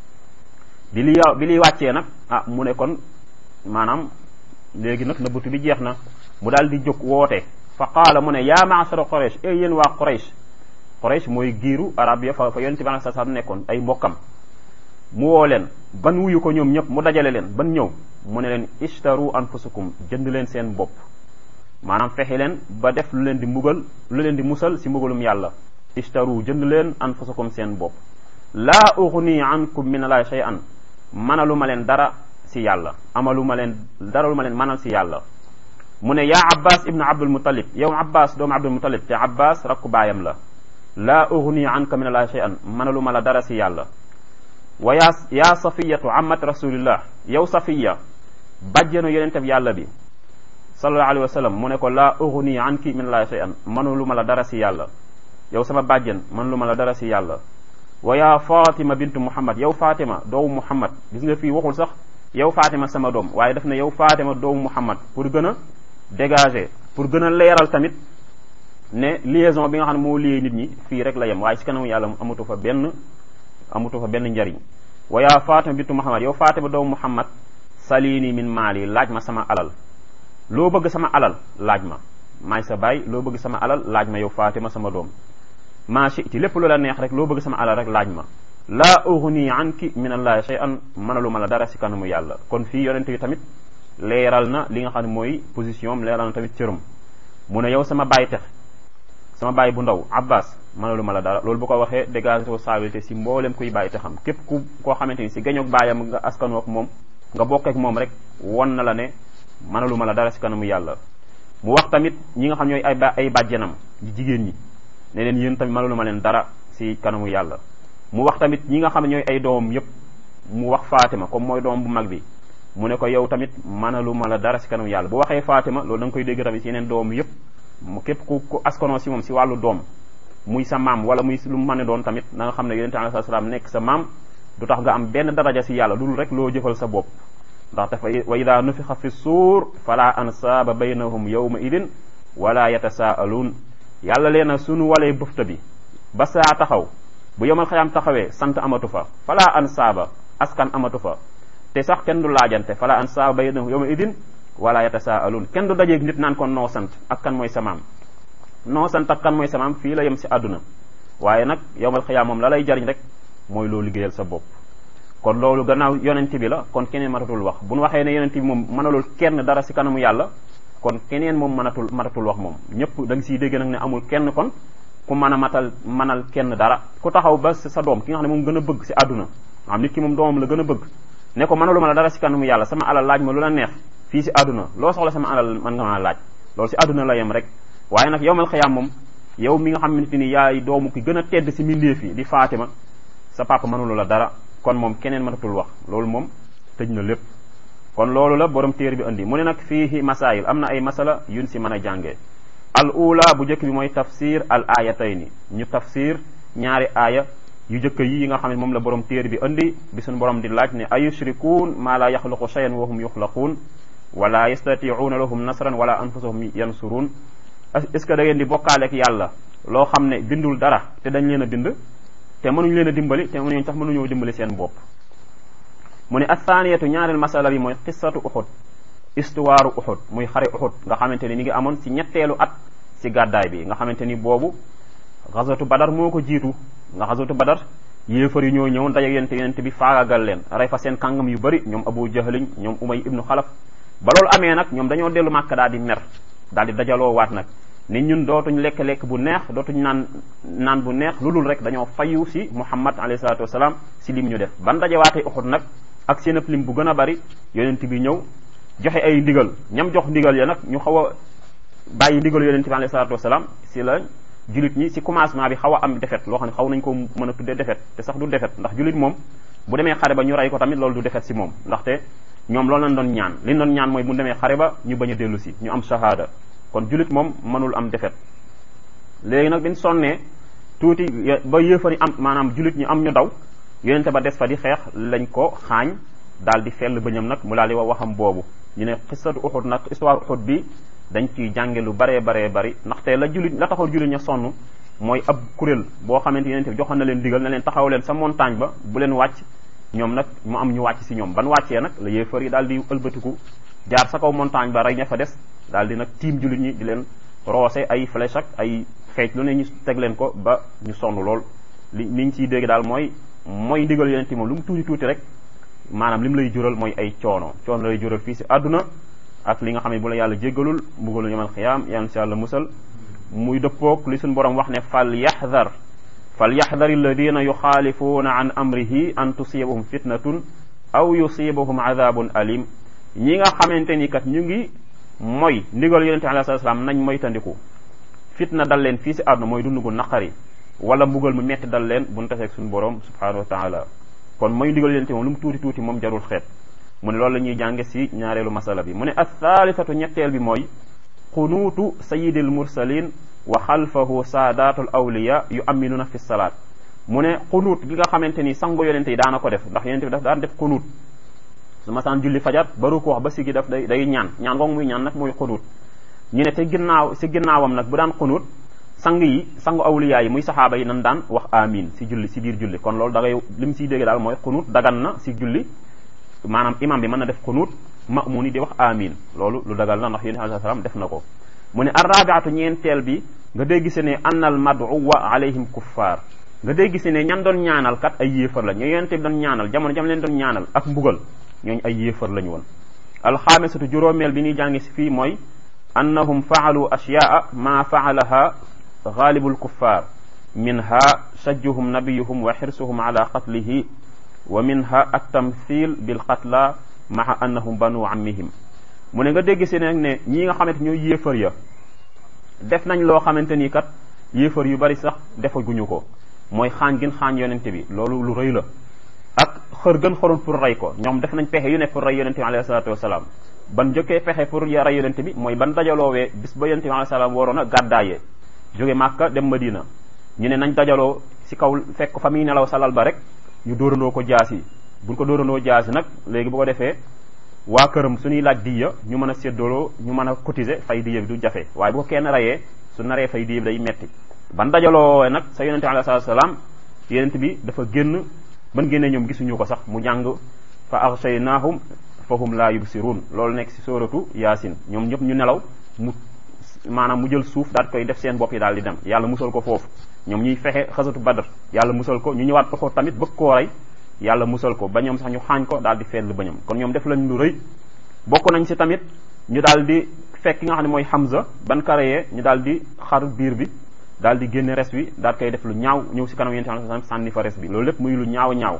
bi li bi liy wàccee nag ah mu ne kon maanaam léegi nag nëbbatu bi jeex na mu daal di jóg woote fa qaala mu ne yaa maashara quraish e yéen waa quraish quraish mooy giiru arab ya fa fa yonente bi alei salaam nekkoon ay mbokkam mu woo leen ban wuyu ko ñoom ñëpp mu dajale leen ban ñëw mu ne leen ishtaru anfusukum jënd leen seen bopp maanaam fexe leen ba def lu leen di mbugal lu leen di musal si mbugalum yàlla ishtaru jënd leen anfusakum seen bopp laa ughni ankum min allahi shay'an manalu ma leen dara si yàlla amalu ma leen dara lu ma leen manal si yàlla mu ne yaa abbas ibnu abdul muttalib yow abbas doomu abdul muttalib te abbas rakku baayam la laa ughni anka min allahi shay'an manalu ma la dara si yàlla wa yaa yaa safiyatu amat rasulillah yow safiya bàjjenu yonente bi yàlla bi sallallahu alayhi wa sallam mu ne ko laa ughni anki min allahi shay'an manalu ma la dara si yàlla yow sama bàjjen man lu ma la dara si yàlla wa yaa fatima bintu muhammad yow fatima doomu muhammad gis nga fii waxul sax yow fatima sama doom waaye daf ne yow fatima doomu muhammad pour gën a dégager pour gën a leeral tamit ne liaison bi nga xam ne moo lié nit ñi fii rek la yem waaye si kanamu yàlla amatu fa benn amatu fa benn njariñ wa yaa fatima bintu muhammad yow fatima doomu muhammad salini min maali laaj ma sama alal loo bëgg sama alal laaj ma maay sa baay loo bëgg sama alal laaj ma yow fatima sama doom maa shiti lépp loola neex rek loo bëgg sama alal rek laaj ma laa ughni anki min allahi shay'an mënalu ma la dara si kanamu yàlla kon fii yonente yi tamit leeral na li nga xam ne mooy position am leeral na tamit cëram mu ne yow sama baay tex sama baay bu ndaw abbas mënalu ma la dara loolu bu ko waxee dégage responsabilité si mboolem kuy bàyyi texam képp ku koo xamante ni si gañoog baayam nga askanoo ak moom nga bokkeek moom rek won na la ne mënalu ma la dara si kanamu yàlla mu wax tamit ñi nga xam ñooy ay ay bàjjenam di jigéen ñi ne leen yéen tamit mënalu ma leen dara si kanamu yàlla mu wax tamit ñi nga xam ne ñooy ay doomam yépp mu wax Fatima comme mooy doom bu mag bi mu ne ko yow tamit mënalu ma la dara si kanamu yàlla bu waxee Fatima loolu da nga koy dégg tamit si yeneen doom yépp mu képp ku ku askanoo si moom si wàllu doom muy sa maam wala muy lu mu mën a doon tamit na nga xam ne yonente alayhi salaam nekk sa maam du tax nga am benn daraja si yàlla dul rek loo jëfal sa bopp ndax dafa wa ida nufixa fi suur fala ansaaba baynahum yawma idin wala yatasaaluun yàlla lee na sunu walee bëfta bi ba saa taxaw bu yomal xayaam taxawee sant amatu fa fala ansaaba askan amatu fa te sax kenn du laajante fala ansaaba baynahum yawma idin wala yatasaaluun kenn du dajeeg nit naan kon noo sant ak kan mooy sa maam noo sant ak kan mooy sa maam fii la yem si àdduna waaye nag yomal xayaam moom la lay jariñ rek mooy loo liggéeyal sa bopp kon loolu gannaaw yonent bi la kon keneen matatul wax bu nu waxee ne yonent bi moom mënalul kenn dara si kanamu yàlla kon keneen moom mënatul matatul wax moom ñëpp da nga siy dégg nag ne amul kenn kon ku mën a matal mënal kenn dara ku taxaw ba sa doom ki nga xam ne moom gën a bëgg si àdduna am nit ki moom doomam la gën a bëgg ne ko mënalu ma la dara si kanamu yàlla sama alal laaj ma lu la neex fii si àdduna loo soxla sama alal mën nga ma laaj loolu si àdduna la yem rek waaye nag yowmal xiyaam moom yow mi nga xamante ni yaay doomu ki gën a tedd si mbindeef yi di Fatima sa papa mënulu la dara kon moom keneen matatul wax loolu moom tëj na lépp kon loolu la borom téere bi indi mu ne nag fiihi masail am na ay masala yun si mën a jàngee al ula bu njëkk bi mooy tafsir al ayatayni ñu tafsir ñaari aaya yu jëkk yi nga xam ne moom la borom téere bi indi bi suñu borom di laaj ne ayushrikuun maa la yaxluqu shay'an wa hum yuxlaquun wala yastatiuuna lahum nasran wala anfusahum yansuruun est-ce que da ngeen di bokkaaleek yàlla loo xam ne bindul dara te dañ leen a bind te mënuñ leen a dimbali te mënuñ tax mënuñoo dimbali seen bopp mu ne athaniyatu ñaareel masala bi mooy qissatu uxud histoire uxud muy xare uxud nga xamante ni mi ngi amoon ci ñetteelu at ci gàddaay bi nga xamante ni boobu xasatu badar moo ko jiitu nga xasatu badar yéefar yi ñoo ñëw daje yonente yonente bi faagagal leen rey fa seen kàngam yu bëri ñoom abu jahlin ñoom umay ibnu xalaf ba loolu amee nag ñoom dañoo dellu màkk daal di mer daal di dajaloo waat nag ni ñun dootuñ lekk-lekk bu neex dootuñ naan naan bu neex lu dul rek dañoo fayu si muhammad alayhi salatu wasalaam si lim ñu def ban dajewaatee uxut nag ak seen ëpp lim bu gën a bari yonent bi ñëw joxe ay ndigal ñam jox ndigal ya nag ñu xaw a bàyyi ndigal yonent bi alayhi salatu wasalaam si la julit ñi si commencement bi xaw a am defet loo xam ne xaw nañ ko mën a tuddee defet te sax du defet ndax julit moom bu demee xare ba ñu rey ko tamit loolu du defet si moom ndaxte ñoom loolu lañ doon ñaan li doon ñaan mooy bu demee xare ba ñu bañ a dellu si ñu am shahada kon julit moom mënul am defet léegi nag biñ sonnee tuuti ba yéefari am maanaam julit ñi am ñu daw yonente ba des fa di xeex lañ ko xaañ daal di fell bëñam nag mu daal di wax waxam boobu ñu ne xisatu uxud nag histoire uxud bi dañ ciy jànge lu baree baree bari ndaxte la julit la taxaw julit ña sonn mooy ab kuréel boo xamante yonente bi joxoon na leen digal na leen taxaw leen sa montagne ba bu leen wàcc ñoom nag mu am ñu wàcc si ñoom ban wàccee nag la yéefar yi daal di ëlbatiku jaar sa kaw montagne ba rey ña fa des daal di nag tiim julit ñi di leen roose ay flèche ak ay xeej lu ne ñu teg leen ko ba ñu sonn lool li liñ ciy dégg daal mooy mooy ndigal yonent moom lu mu tuuti tuuti rek maanaam li mu lay jural mooy ay coono coono lay jural fii si àdduna ak li nga xam ne bu la yàlla jéggalul mbugalu yamal xiyaam yàlla si yàlla musal muy dëppoog li suñu borom wax ne fal yaxdar fal yaxdar alladina yuxaalifuuna an amrihi an tusibahum fitnatun aw yusibahum adabun alim ñi nga xamante ni kat ñu ngi mooy ndigal yonente alayhi salaam nañ moytandiku fitna dal leen fii si àdduna mooy dund gu naqari wala mbugal mu metti dal leen bu ñu taseeg suñu borom subhanahu wa taala kon mooy ndigal yonente moom lu mu tuuti tuuti moom jarul xeet mu ne loolu la ñuy jànge si ñaareelu masala bi mu ne athalithatu ñetteel bi mooy xunuutu sayidil mursalin wa xalfahu saadatul awliya yu aminuna fi salaat mu ne xunuut gi nga xamante ni sango yonente yi daana ko def ndax yonente bi daf daan def xunuut su masaan julli fajar baru ko wax ba sigi daf day day ñaan ñaan googu muy ñaan nag mooy xunuut ñu ne te ginnaaw si ginnaawam nag bu daan xunuut sang yi sangu awliya yi muy saxaaba yi nan daan wax amin si julli si biir julli kon loolu da ngay li mu siy dégg daal mooy xunuut dagan na si julli maanaam imam bi mën na def xunuut ma'muun yi di wax amin loolu lu dagal na ndax yéen alayhi salaam def na ko mu ne arrabiatu ñeenteel bi nga dégg si ne annal maduwa alayhim kuffar nga dégg si ne ñan doon ñaanal kat ay yéefar la ñu yonente bi doon ñaanal jamono jam leen doon ñaanal ak mbugal ñooñu ay yéefar lañu woon alxaamisatu juróomeel bi ñuy jàngi si fii mooy annahum faalu ashyaa ma faalaha gaalibu lkuffar minha shajjuhum nabiyuhum wa xirsuhum ala qatlihi wa minha attamthil bilqatla maa annahum banu ammihim mu ne nga dégg si nag ne ñii nga xamante ñooy yéefar ya def nañ loo xamante ni kat yéefar yu bari sax defaguñu ko mooy xaañ gën xaañ yonente bi loolu lu rëy la ak xër gën xoroon pour rey ko ñoom def nañ pexe yu ne pour rey yonente bi alayhi salatu wasalaam ban njëkkee pexe pour ya rey yonente bi mooy ban dajaloowee bis ba yonente bi alayhi salaam waroon a gàddaayee jóge Màkka dem Madina ñu ne nañ dajaloo si kaw fekk fa muy nelaw salal ba rek ñu dóorandoo ko jaasi buñ ko dóorandoo jaasi nag léegi bu ko defee waa këram suñuy laaj diya ñu mën a séddaloo ñu mën a cotiser fay diya bi du jafe waaye bu ko kenn rayee su naree fay diya bi day metti ban dajaloo nag sa yonente alayhi salatu wasalaam yonente bi dafa génn ban génnee ñoom gisuñu ko sax mu jàng fa aghshaynahum fa hum la yubsirun loolu nekk si sóoratu yaasin ñoom ñëpp ñu nelaw mu maanaam mu jël suuf daal koy def seen bopp yi daal di dem yàlla musal ko foofu ñoom ñuy fexe xasatu badar yàlla musal ko ñu ñëwaat ko tamit bëgg koo rey yàlla musal ko ba ñoom sax ñu xaañ ko daal di feetlu ba ñoom kon ñoom def lañ lu rëy bokk nañ si tamit ñu daal di fekk ki nga xam ne mooy Hamza ban karayee ñu daal di xar biir bi daal di génne res wi daal koy def lu ñaaw ñëw si kanam yonent bi sànni fa res bi loolu lépp muy lu ñaaw ñaaw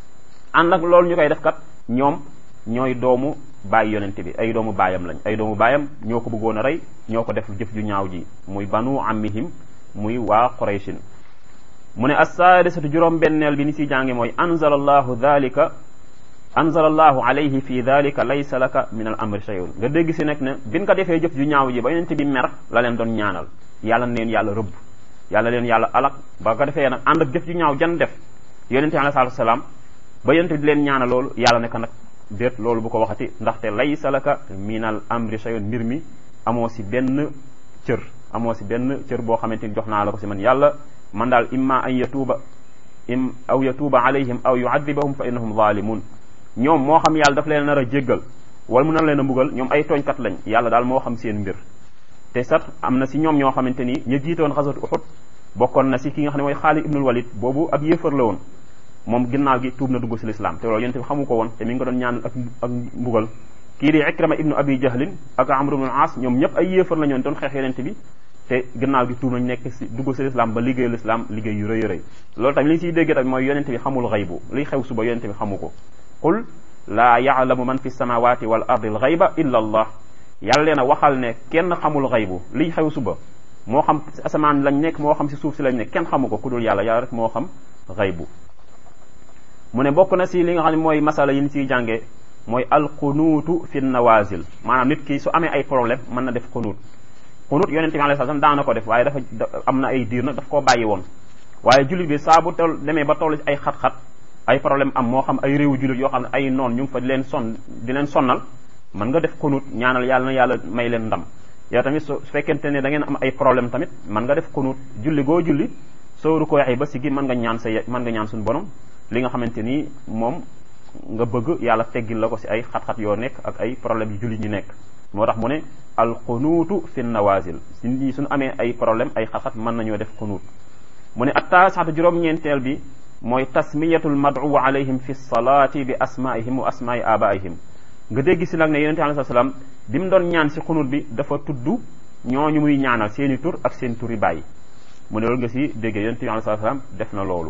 ànd ak loolu ñu koy def kat ñoom ñooy doomu bàyyi yonente bi ay doomu baayam lañ ay doomu baayam ñoo ko bëggoon a rey ñoo ko def jëf ju ñaaw ji muy banu ammihim muy waa qurayshin mu ne assaadisatu juróom benneel bi ni si jàngi mooy anzala allahu dhalika anzala allahu alayhi fi dhalika laysa laka min al amri shay'un nga dégg si nag ne bin ko defee jëf ju ñaaw ji ba yonente bi mer la leen doon ñaanal yàlla leen yàlla rëbb yàlla leen yàlla alak ba ko defee nag ànd ak jëf ju ñaaw jan def yonente bi alayhi salatu wasalaam ba yonente bi di leen ñaanal loolu yàlla ne ko nag déet loolu bu ko waxati ndaxte laysa laka min al amri shay'un mbir mi amoo si benn cër amoo si benn cër boo xamante ni jox naa la ko si man yàlla man daal imma an yatuuba im aw yatuuba alayhim aw yuadibahum fa innahum zalimun ñoom moo xam yàlla daf leen nar a jéggal wala mu nar leen a mbugal ñoom ay tooñkat lañ yàlla daal moo xam seen mbir te sax am na si ñoom ñoo xamante ni ñu jiitoon xasatu uxud bokkoon na si ki nga xam ne mooy Xaalid ibnul Walid boobu ab yéefar la woon moom ginnaaw gi tuub na dugg si lislaam te loolu yonent bi xamu ko woon te mi ngi ko doon ñaanal ak ak mbugal kii di Ikrama ibnu Abi Jahlin ak Amr ibnu As ñoom ñëpp ay yéefar la ñoon doon xeex yonent bi te gannaaw gi tuub nañ nekk si dugg si lislaam ba liggéey lislaam liggéey yu rëy rëy loolu tamit li ñu siy déggee tamit mooy yonente bi xamul xaybu liy xew suba yonente bi xamu ko qul laa yaalamu man fi samawati wal ardi al xayba illa allah yàlla leen a waxal ne kenn xamul xaybu liy xew suba moo xam si asamaan lañ nekk moo xam si suuf si lañ nekk kenn xamu ko ku dul yàlla yàlla rek moo xam xaybu mu ne bokk na si li nga xam ne mooy masala yi ñu siy jàngee mooy alqunuutu fi nawazil maanaam nit ki su amee ay problème mën na def qunuut qunuut yonente bi alayhi salaam daana ko def waaye dafa am na ay diir nag daf koo bàyyi woon waaye jullit bi saa bu tol demee ba toll ci ay xat-xat ay problème am moo xam ay réewu jullit yoo xam ne ay noon ñu ngi fa di leen son di leen sonnal mën nga def qunuut ñaanal yàlla na yàlla may leen ndam yow tamit su fekkente ne da ngeen am ay problème tamit mën nga def qunuut julli goo julli sooru ko waxee ba si gi mën nga ñaan sa mën nga ñaan suñu borom li nga xamante ni moom nga bëgg yàlla teggil la ko si ay xat-xat yoo nekk ak ay problème yu jullit ñi nekk moo tax mu ne al qunuutu fi nawazil si nit ñi suñu amee ay problème ay xat-xat mën nañoo def qunuut mu ne atta saxta juróom-ñeenteel bi mooy tasmiyatul mad'u alayhim fi salaati bi asmaihim wa asmaai abaihim nga dégg si nag ne yonente alayhi salaam bi mu doon ñaan si qunuut bi dafa tudd ñooñu muy ñaanal seeni tur ak seen turi bàyyi mu ne loolu nga si déggee yonente bi alayhi salaam def na loolu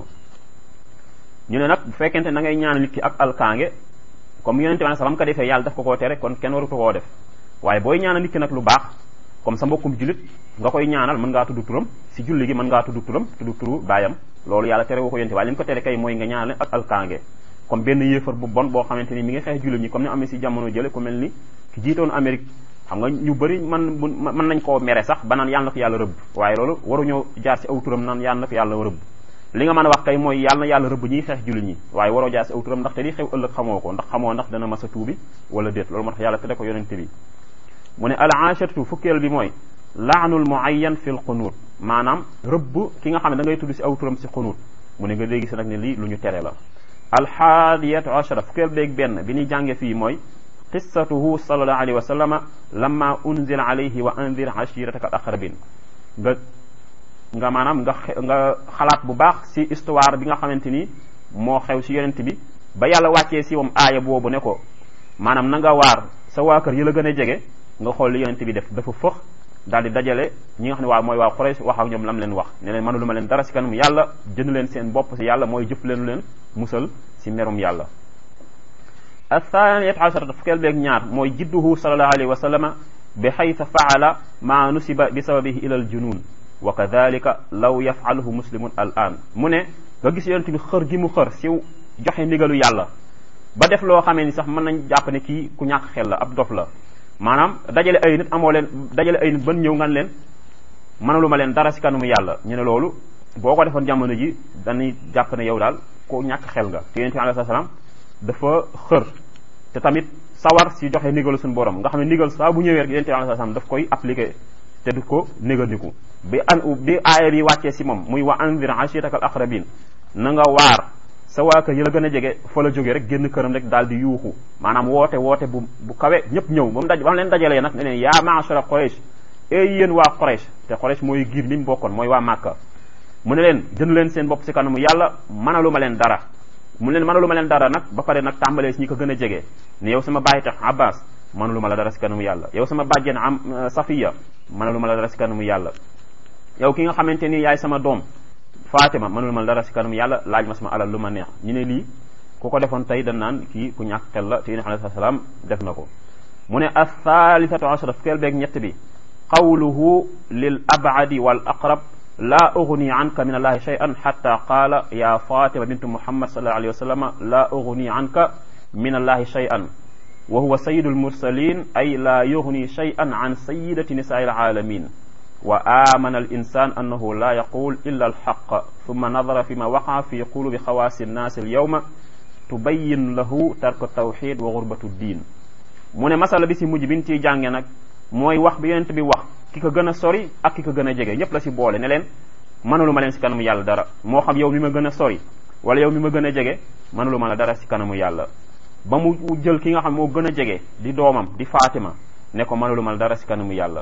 ñu ne nag bu fekkente na ngay ñaan nit ki ak alkaange comme yonente bi salaam ka defee yàlla daf ko koo tere kon kenn waru ko koo def waaye booy ñaanal nit ki nag lu baax comme sa mbokkum jullit nga koy ñaanal mën ngaa tudd turam si julli gi mën ngaa tudd turam tudd turu baayam loolu yàlla tere woo ko yonente waaye li mu ko tere kay mooy nga ñaanal ak alkaange comme benn yéefar bu bon boo xamante ni mi ngi xeex jullit ñi comme ni amee si jamono jële ku mel ni ki jiitoon Amérique xam nga ñu bëri man mën nañ koo mere sax ba naan yàlla na ko yàlla rëbb waaye loolu waruñoo jaar si aw turam naan yàlla na ko yàlla rëbb li nga mën a wax kay mooy yàlla na yàlla rëbb ñiy xeex jullit ñi waaye waroo jaar si aw turam ndaxte li xew ëllëg xamoo ko ndax xamoo ndax dana mas a tuubi wala déet loolu moo tax yàlla tere ko yonente bi mu ne al ashatu fukkeel bi mooy laanul muayyan fil qunuut maanaam rëbb ki nga xam ne da ngay tudd si aw turam si qunuut mu ne nga léegi si nag ne lii lu ñu tere la alxaadiyatu ashara fukkeel beeg benn bi ñuy jànge fii mooy qissatuhu sallallahu alayhi wa sallama lamma unzila alayhi wa anzir ashirataka al aqrabin nga nga maanaam nga nga xalaat bu baax si histoire bi nga xamante ni moo xew si yonent bi ba yàlla wàccee si moom aaya boobu ne ko maanaam na nga waar sa waa kër yi la gën a jege nga xool li yonent bi def dafa fëx daal di dajale ñi nga xam ne waa mooy waa Quraysh wax ak ñoom lam leen wax ne leen mënu lu ma leen dara si kanam yàlla jënd leen seen bopp si yàlla mooy jëf leen leen musal si merum yàlla athaniyat asharata fukkeel beeg ñaar mooy jidduhu sallallahu alayhi wa sallama bi xayta faala ma nusiba bi sababihi ila al junun wa kadalika law yafaluhu muslimun al an mu ne nga gis yonent bi xër gi mu xër si joxe ndigalu yàlla ba def loo xamee ni sax mën nañ jàpp ne kii ku ñàkk xel la ab dof la maanaam dajale ay nit amoo leen dajale ay nit ban ñëw ngan leen mënalu ma leen dara si kanamu yàlla ñu ne loolu boo ko defoon jamono ji dañuy jàpp ne yow daal ku ñàkk xel nga te yonent bi alayhi salaam dafa xër te tamit sawar si joxe ndigalu suñu borom nga xam ne ndigal saa bu ñëwee rek yonent bi alayhi salaam daf koy appliqué te du ko négandiku bi an bi aaya bi wàccee si moom muy wa anzir ashirataka al aqrabin na nga waar sa waa kër yi la gën a jege fa la jógee rek génn këram rek daal di yuuxu maanaam woote woote bu bu kawe ñëpp ñëw ba mu daj ba mu leen dajalee nag ne leen yaa maashara Quraysh ey yéen waa Quraysh te Quraysh mooy giir li mu bokkoon mooy waa Màkka mu ne leen jënd leen seen bopp si kanamu yàlla mënalu ma leen dara mu leen mënalu ma leen dara nag ba pare nag tàmbalee si ñi ko gën a jege ne yow sama bàyyi tax Abbas mënalu ma la dara si kanamu yàlla yow sama bàjjen am Safiya mënalu ma la dara si kanamu yàlla yow ki nga xamante ni yaay sama doom Fatima mënul ma dara si kanam yàlla laaj ma sama alal lu ma neex ñu ne lii ku ko defoon tey dañ naan kii ku ñàkk xel la te yéen alayhi salaam def na ko mu ne athalisatu ashara fukkeel beeg ñett bi qawluhu lil abadi wal aqrab laa ugni anka min allahi shay'an hatta qaala ya fatima bintu muhammad sallallahu alayhi wa sallam laa ugni anka min allahi shay'an wa huwa sayyidul mursalin ay laa yugni shay'an an sayyidati nisaa'il alamin wa amana al insan annahu la yaqul illa al haqq thumma nadara fi ma waqa fi qulubi xawaasi nnaasi al yawma tubayyin lahu tarku tawxid wa gurbatu diin mu ne masala bi si mujj bi ñu ciy jànge nag mooy wax bi yonent bi wax ki ko gën a sori ak ki ko gën a jege ñëpp la si boole ne leen mënalu ma leen si kanamu yàlla dara moo xam yow mi ma gën a sori wala yow mi ma gën a jege mënalu ma la dara si kanamu yàlla ba mu jël ki nga xam moo gën a jege di doomam di Fatima ne ko mënalu ma la dara si kanamu yàlla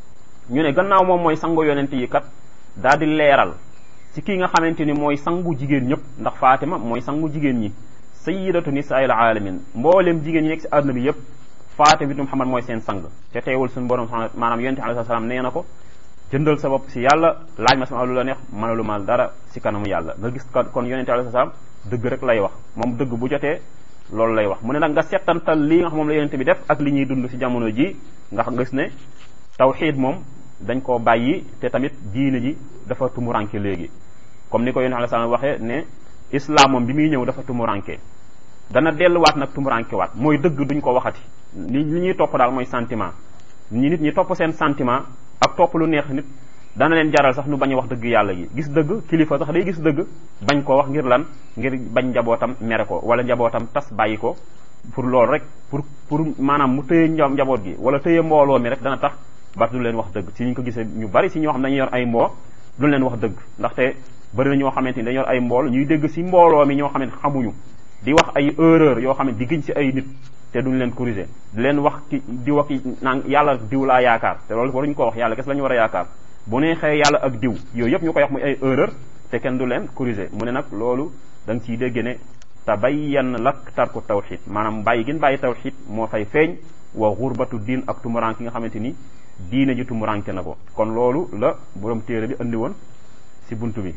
ñu ne gannaaw moom mooy sangu yonent yi kat daal di leeral ci kii nga xamante ni mooy sangu jigéen ñëpp ndax Fatima mooy sangu jigéen ñi sayyidatu nisaa'il alamin mboolem jigéen ñi nekk si àdduna bi yëpp Fatima bintu Muhammad mooy seen sang te teewul suñu borom maanaam yonent alayhi salaam nee na ko jëndal sa bopp si yàlla laaj ma sama lu la neex mënalu ma dara si kanamu yàlla nga gis kon yonente alayhi salaam dëgg rek lay wax moom dëgg bu jotee loolu lay wax mu ne nag nga settantal lii nga xam moom la yonente bi def ak li ñuy dund si jamono ji nga xam gis ne tawxiid moom dañ koo bàyyi te tamit diine ji dafa tumuranke léegi comme ni ko yonente alayhi salaam waxee ne islam moom bi muy ñëw dafa tumuranke dana delluwaat nag tumuranke waat mooy dëgg duñ ko waxati li li ñuy topp daal mooy sentiment ñi nit ñi topp seen sentiment ak topp lu neex nit dana leen jaral sax nu bañ a wax dëgg yàlla gi gis dëgg kilifa sax day gis dëgg bañ koo wax ngir lan ngir bañ njabootam mere ko wala njabootam tas bàyyi ko pour loolu rek pour pour maanaam mu tëye njaboot gi wala tëye mbooloo mi rek dana tax ba du leen wax dëgg si ñu ko gisee ñu bari si ñoo xam dañuy yor ay mboo du leen wax dëgg ndaxte bari na ñoo xamante ni dañu yor ay mbool ñuy dégg si mbooloo mi ñoo xamante xamuñu di wax ay erreur yoo xam ne di giñ si ay nit te duñ leen corriger di leen wax ki di wax ki naan yàlla diw laa yaakaar te loolu waruñu ko wax yàlla kes la ñu war a yaakaar bu neexee yàlla ak diw yooyu yëpp ñu koy wax muy ay erreur te kenn du leen corriger mu ne nag loolu da nga ciy dégg ne tabayyan lak tarku tawxid maanaam bàyyi gin bàyyi tawxid moo fay feeñ wa xurbatu diin ak tumuranke nga xamante ni diine ji tumuranke na ko kon loolu la borom téere bi andi woon si buntu bi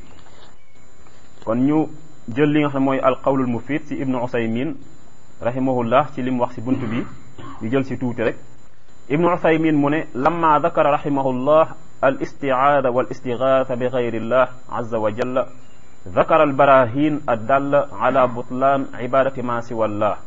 kon ñu jël li nga xam ne mooy alqawlul mufid si ibnu usaymin rahimahullah ci li mu wax si bunt bi ñu jël si tuuti rek ibnu usaymin mu ne lamma dakara rahimahullah al istiaada wal istigaatha bi gayrillah azza wa jalla ذكر البراهين الدالة على بطلان عبادة ما سوى الله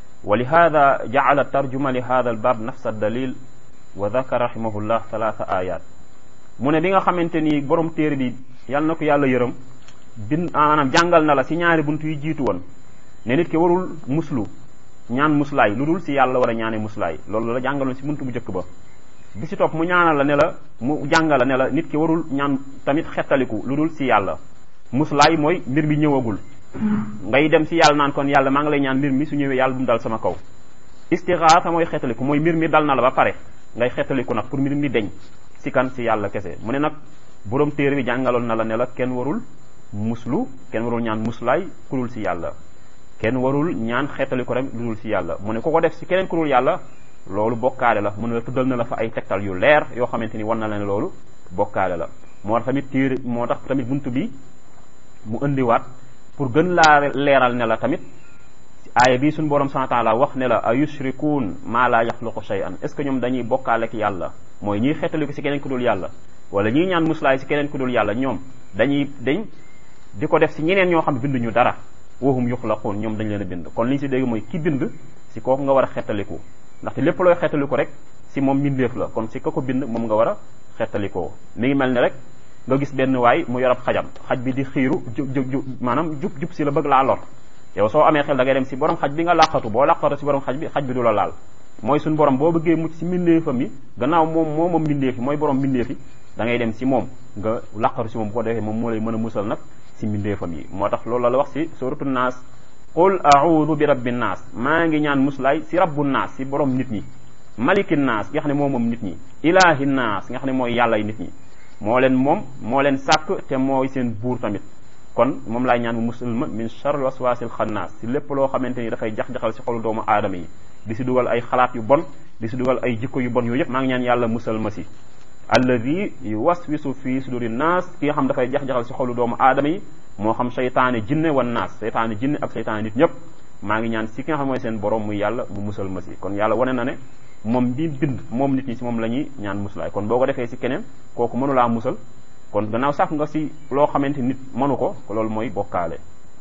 ولهذا جعل الترجمة لهذا الباب نفس الدليل وذكر رحمه الله ثلاث آيات mu ne bi nga xamante ni borom téere bi yal na ko yàlla yërëm bin maanaam jàngal na la si ñaari bunt yu jiitu woon ne nit ki warul muslu ñaan muslaay lu dul si yàlla war a ñaane muslaay loolu la jàngaloon si bunt bu njëkk ba bi si topp mu ñaanal la ne la mu jàngal la ne la nit ki warul ñaan tamit xettaliku lu dul si yàlla muslaay mooy mbir mi ñëwagul ngay dem si yàlla naan kon yàlla maa ngi lay ñaan mbir mi su ñëwee yàlla bu mu dal sama kaw istixaasa mooy xettaliku mooy mbir mi dal na la ba pare ngay xettaliku nag pour mbir mi deñ si kan si yàlla kese mu ne nag borom téere bi jàngaloon na la ne la kenn warul muslu kenn warul ñaan muslaay ku dul si yàlla kenn warul ñaan xeetali ko rek lu dul si yàlla mu ne ku ko def si keneen ku dul yàlla loolu bokkaale la mu ne la tuddal na la fa ay tegtal yu leer yoo xamante ni war na la ne loolu bokkaale la moo tax tamit téere moo tax tamit buntu bi mu indiwaat pour gën laa leeral ne la tamit aaya bi suñu borom subhanahu wa taala wax ne la a yushrikuun maa laa yaxluqu shay'an est ce que ñoom dañuy bokkaale ak yàlla mooy ñiy xeetali ko si keneen ku dul yàlla wala ñiy ñaan muslaay si keneen ku dul yàlla ñoom dañuy dañ di ko def si ñeneen ñoo xam binduñu dara wahum yuxlaquun ñoom dañ leen a bind kon li ñu si dégg mooy ki bind si kooku nga war a xettaliku ndaxte lépp looy xettaliku rek si moom mbindeef la kon si ka ko bind moom nga war a xettalikoo mi ngi mel ni rek nga gis benn waay mu yorab xajam xaj bi di xiiru jub jub jub maanaam jub jub si la bëgg laa lor yow soo amee xel da ngay dem si borom xaj bi nga làqatu boo làqatu si borom xaj bi xaj bi du la laal mooy suñu borom boo bëggee mucc si mbindeefam yi gannaaw moom moo moom mbindeef yi mooy borom mbindeef yi da ngay dem si moom nga làqatu si moom bu ko defee moom moo lay mën a musal nag si mbindeefam yi moo tax loolu la wax si suratu naas qul a'udhu bi rabbi naas maa ngi ñaan muslaay si rabbu naas si borom nit ñi maliki naas nga xam ne moo moom nit ñi ilahi naas nga xam ne mooy yàlla nit ñi moo leen moom moo leen sàkk te mooy seen buur tamit kon moom laay ñaan mu musulma min charl waswasil xannaas si lépp loo xamante ni dafay jax-jaxal si xolu doomu aadama yi di si dugal ay xalaat yu bon di si dugal ay jikko yu bon yooyu yëpp maa ngi ñaan yàlla musal ma si alladi yuwaswisu fi suduri naas ki nga xam dafay jax-jaxal si xolu doomu aadama yi moo xam seytaane jinne wan naas seytaane jinne ak seytaane nit ñëpp maa ngi ñaan si ki nga xam mooy seen borom muy yàlla mu musal ma si kon yàlla wane na ne moom bi bind moom nit ñi si moom la ñuy ñaan muslaay kon boo ko defee si keneen kooku mënulaa musal kon gannaaw sax nga si loo xamante nit mënu ko loolu mooy bokkaale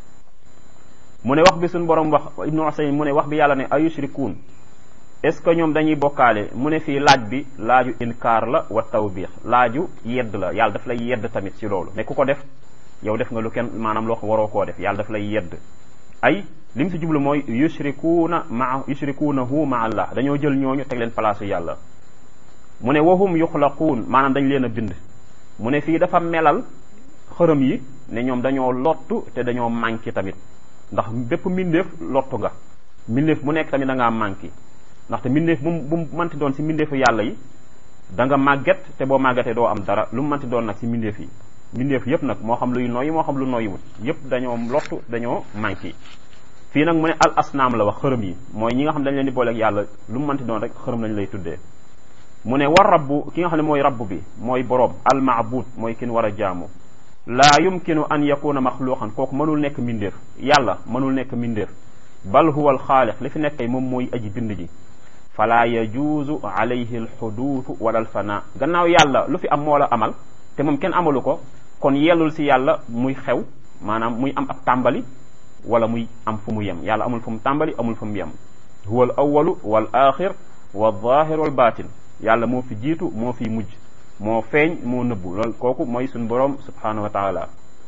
mu ne wax bi suñu borom wax ibnu usayn mu ne wax bi yàlla ne ayushrikuun est ce que ñoom dañuy bokkaale mu ne fii laaj bi laaju inkaar la wa tawbiix laaju yedd la yàlla daf lay yedd tamit si loolu ne ku ko def yow def nga lu kenn maanaam loo waroo koo def yàlla daf lay yedd ay li mu si jublu mooy yushrikuuna maa yushrikuunahu ma allah dañoo jël ñooñu teg leen palaasu yàlla mu ne wahum yuxlaquun maanaam dañ leen a bind mu ne fii dafa melal xërëm yi ne ñoom dañoo lottu te dañoo manqué tamit ndax bépp mbindeef lottu nga mbindeef bu nekk tamit da ngaa manqué ndaxte mbindeef bu bu mu manti doon si mbindeefu yàlla yi da nga màgget te boo màggetee doo am dara lu mu manti doon nag si mbindeef yi mbindeef yépp nag moo xam luy noyyi moo xam lu noyyiwut yépp dañoo lottu dañoo manqué fii nag mu ne al asnaam la wax xërëm yi mooy ñi nga xam dañ leen di booleeg yàlla lu mu manti doon rek xërëm lañ lay tuddee mu ne war rabbu ki nga xam ne mooy rabb bi mooy boroom al maabud mooy kin war a jaamu laa yumkinu an yakuna maxluqan kooku mënul nekk mbindeef yàlla mënul nekk mbindeef bal huwa al xaaliq li fi nekk kay moom mooy aji bind ji fala yajuuzu alayhi al xuduutu wala al fana gannaaw yàlla lu fi am moo la amal te moom kenn amalu ko kon yellul si yàlla muy xew maanaam muy am ab tàmbali wala muy am fu mu yem yàlla amul fu mu tàmbali amul fu mu yem huwa al awalu wal axir wal zahir wal batin yàlla moo fi jiitu moo fi mujj moo feeñ moo nëbbu loolu kooku mooy suñu boroom subhanahu wa taala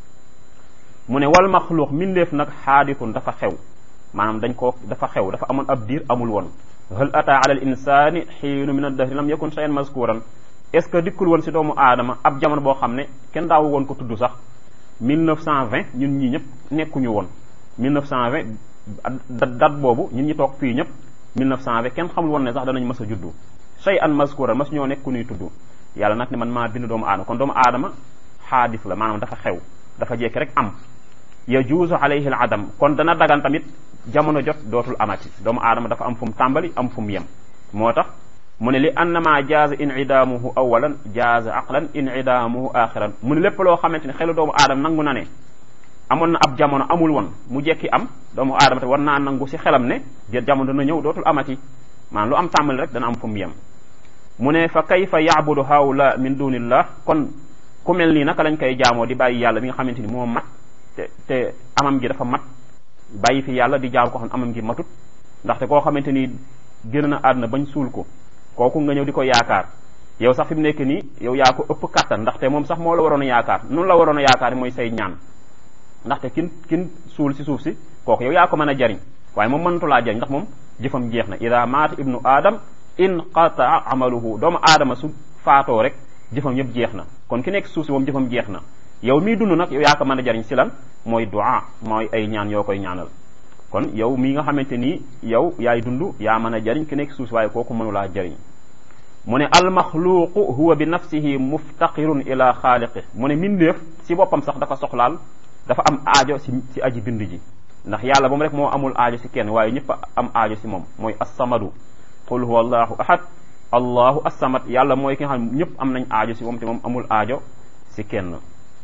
mu ne wal maxluuq mindeef nag xaaditun dafa xew maanaam dañ ko dafa xew dafa amoon ab diir amul woon hal ata ala al insani xiinu min addahri lam yakun shay'an mazkuran est ce que dikkul woon si doomu aadama ab jamono boo xam ne kenn daawu woon ko tudd sax 1920 ñun ñii ñëpp nekkuñu woon 1920 date boobu ñun ñi toog fii ñëpp 1920 kenn xamul woon ne sax danañ mas a juddu shay'an mazkuran mas ñoo nekk ku ñuy tudd yàlla nag ne man maa bind doomu aadama kon doomu aadama xaadis la maanaam dafa xew dafa jekki rek am yajuuzu alayhi al adam kon dana dagan tamit jamono jot dootul amati doomu aadama dafa am fu mu tàmbali am fu mu yem moo tax mu ne li annama jaaza inidaamuhu awalan jaaza aqlan inidaamuhu axiran mu ne lépp loo xamante ne xelu doomu aadama nangu na ne amoon na ab jamono amul woon mu jekki am doomu aadama te war naa nangu si xelam ne jamono dana ñëw dootul amati maanaam lu am tàmbali rek dana am fu mu yem mu ne fa kayfa yaabudu haula min dunillah kon ku mel nii naka lañ koy jaamoo di bàyyi yàlla mi nga xamante ni moo mat te te amam gi dafa mat bàyyi fi yàlla di jaam ko xam amam gi matut ndaxte koo xamante ni génn na àdduna bañ suul ko kooku nga ñëw di ko yaakaar yow sax fi mu nekk nii yow yaa ko ëpp kattan ndaxte moom sax moo la waroon a yaakaar noonu la waroon a yaakaar mooy say ñaan ndaxte kin kin suul si suuf si kooku yow yaa ko mën a jariñ waaye moom mënatu laa jariñ ndax moom jëfam jeex na ida maata ibnu adam inqataa amaluhu doomu aadama su faatoo rek jëfam yëpp jeex na kon ki nekk suuf si moom jëfam jeex na yow mii dund nag yow yaa ko mën a jariñ si lan mooy du'a mooy ay ñaan yoo koy ñaanal kon yow mii nga xamante ni yow yaay dund yaa mën a jariñ ki nekk suuf si waaye kooku mënulaa jariñ mu ne almaxluuqu huwa bi nafsihi muftaqirun ila xaaliqi mu ne mindeef si boppam sax dafa soxlaal dafa am aajo si si aji bind ji ndax yàlla moom rek moo amul aajo si kenn waaye ñëpp am aajo si moom mooy assamadu qul huwa allahu ahad allahu assamad yàlla mooy ki nga xam ñëpp am nañ aajo si moom te moom amul aajo si kenn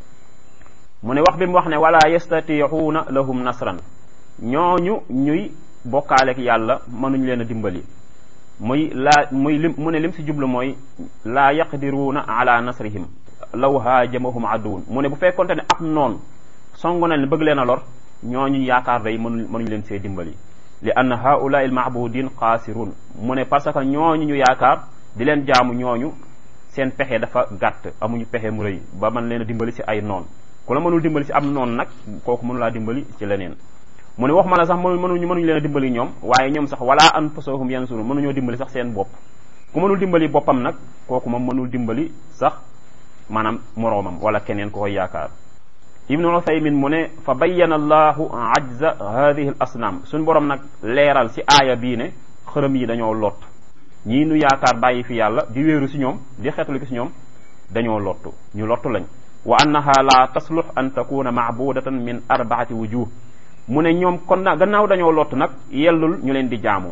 mu ne wax bi mu wax ne wala yastatiixuuna lahum nasran ñooñu ñuy bokkaaleek yàlla mënuñ leen a dimbali muy laa muy lim mu ne lim si jublu mooy laa yaqdiruuna ala nasrihim law haajamahum aduwun mu ne bu fekkonte ne ab noon song na leen bëgg leen a lor ñooñu yaakaar day mënuñ mënuñ leen see dimbali li anna haulaai almaabudin xaasirun mu ne parce que ñooñu ñu yaakaar di leen jaamu ñooñu seen pexe dafa gàtt amuñu pexe mu rëy ba mën leen a dimbali si ay noon ku la mënul dimbali si am noon nag kooku mënu laa dimbali ci leneen mu ne wax ma la sax mënu mënuñu mënuñu leen a dimbali ñoom waaye ñoom sax wala anfusahum yansurun mënuñoo dimbali sax seen bopp ku mënul dimbali boppam nag kooku moom mënul dimbali sax maanaam moroomam wala keneen ko koy yaakaar ibnu uthaymin mu ne fa bayyana allahu ajza hadihi al asnaam suñ borom nag leeral si aaya bii ne xërëm yi dañoo lot ñii nu yaakaar bàyyi fi yàlla di wéeru si ñoom di xeetulu ki si ñoom dañoo lottu ñu lottu lañ wa annaha la taslux an takuna maabudatan min arbaati wujuh mu ne ñoom kon na gannaaw dañoo lott nag yellul ñu leen di jaamu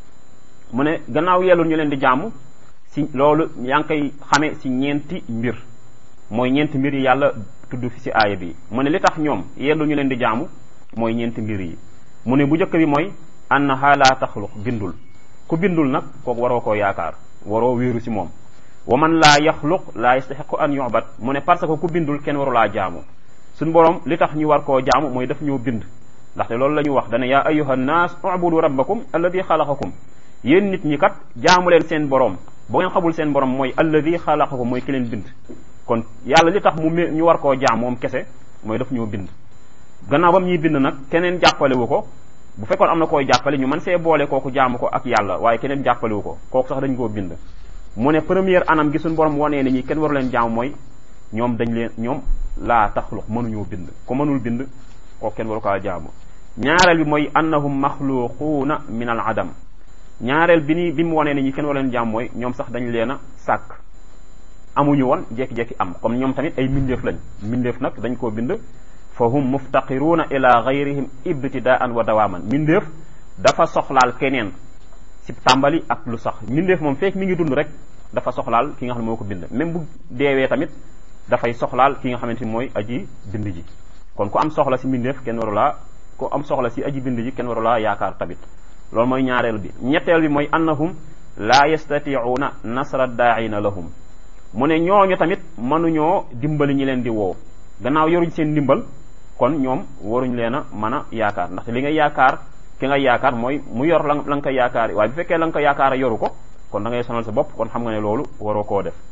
mu ne gannaaw yellul ñu leen di jaamu si loolu yaa ngi koy xame si ñeenti mbir mooy ñeenti mbir yi yàlla tudd fi si aaya bi mu ne li tax ñoom yellul ñu leen di jaamu mooy ñeenti mbir yi mu ne bu njëkk bi mooy annaha la taxluq bindul ku bindul nag kooku waroo koo yaakaar waroo wéeru si moom wa man laa yaxluq laa yastaxiqu an yubat mu ne parce que ku bindul kenn warulaa jaamu suñ borom li tax ñu war koo jaamu mooy daf ñoo bind ndaxte loolu la ñu wax dana yaa ayuha nnaas ubudu rabbakum alladi xalaqakum yéen nit ñi kat jaamu leen seen borom boo ngeen xamul seen borom mooy alladi xalaqakum mooy ki leen bind kon yàlla li tax mu ñu war koo jaam moom kese mooy daf ñoo bind gannaaw ba mu ñuy bind nag keneen jàppalewu ko bu fekkoon am na koy jàppale ñu mën see boole kooku jaamu ko ak yàlla waaye keneen jàppalewu ko kooku sax dañ koo bind mu ne première anam gi suñu borom wanee ne ñi kenn waru leen jaamu mooy ñoom dañ leen ñoom laa taxluq mënuñoo bind ku mënul bind kooku kenn waru kaa jaamu ñaareel bi mooy annahum maxluquuna min al adam ñaareel bi ni bi mu wanee ne ñi kenn waru leen jaamu mooy ñoom sax dañ leen a sàkk amuñu woon jekki-jekki am comme ñoom tamit ay mbindeef lañ mbindeef nag dañ koo bind fa hum muftaqiruuna ila gayrihim ibtidaan wa dawaaman mbindeef dafa soxlaal keneen si tàmbali ak lu sax mbindeef moom fekk mi ngi dund rek dafa soxlaal ki nga xam ne moo ko bind même bu deewee tamit dafay soxlaal ki nga xamante ni mooy aji bind ji kon ku am soxla si mbindeef kenn warulaa ku am soxla si aji bind ji kenn warulaa yaakaar tamit loolu mooy ñaareel bi ñetteel bi mooy annahum laa yastatiuuna nasra daaina lahum mu ne ñooñu tamit mënuñoo dimbali ñi leen di woo gannaaw yoruñ seen ndimbal kon ñoom waruñ leen a mën a yaakaar ndaxte li nga yaakaar ki nga yaakaar mooy mu yor la la nga ko yaakaar waaye bu fekkee la nga ko yaakaar yoru ko kon da ngay sonal sa bopp kon xam nga ne loolu waroo koo def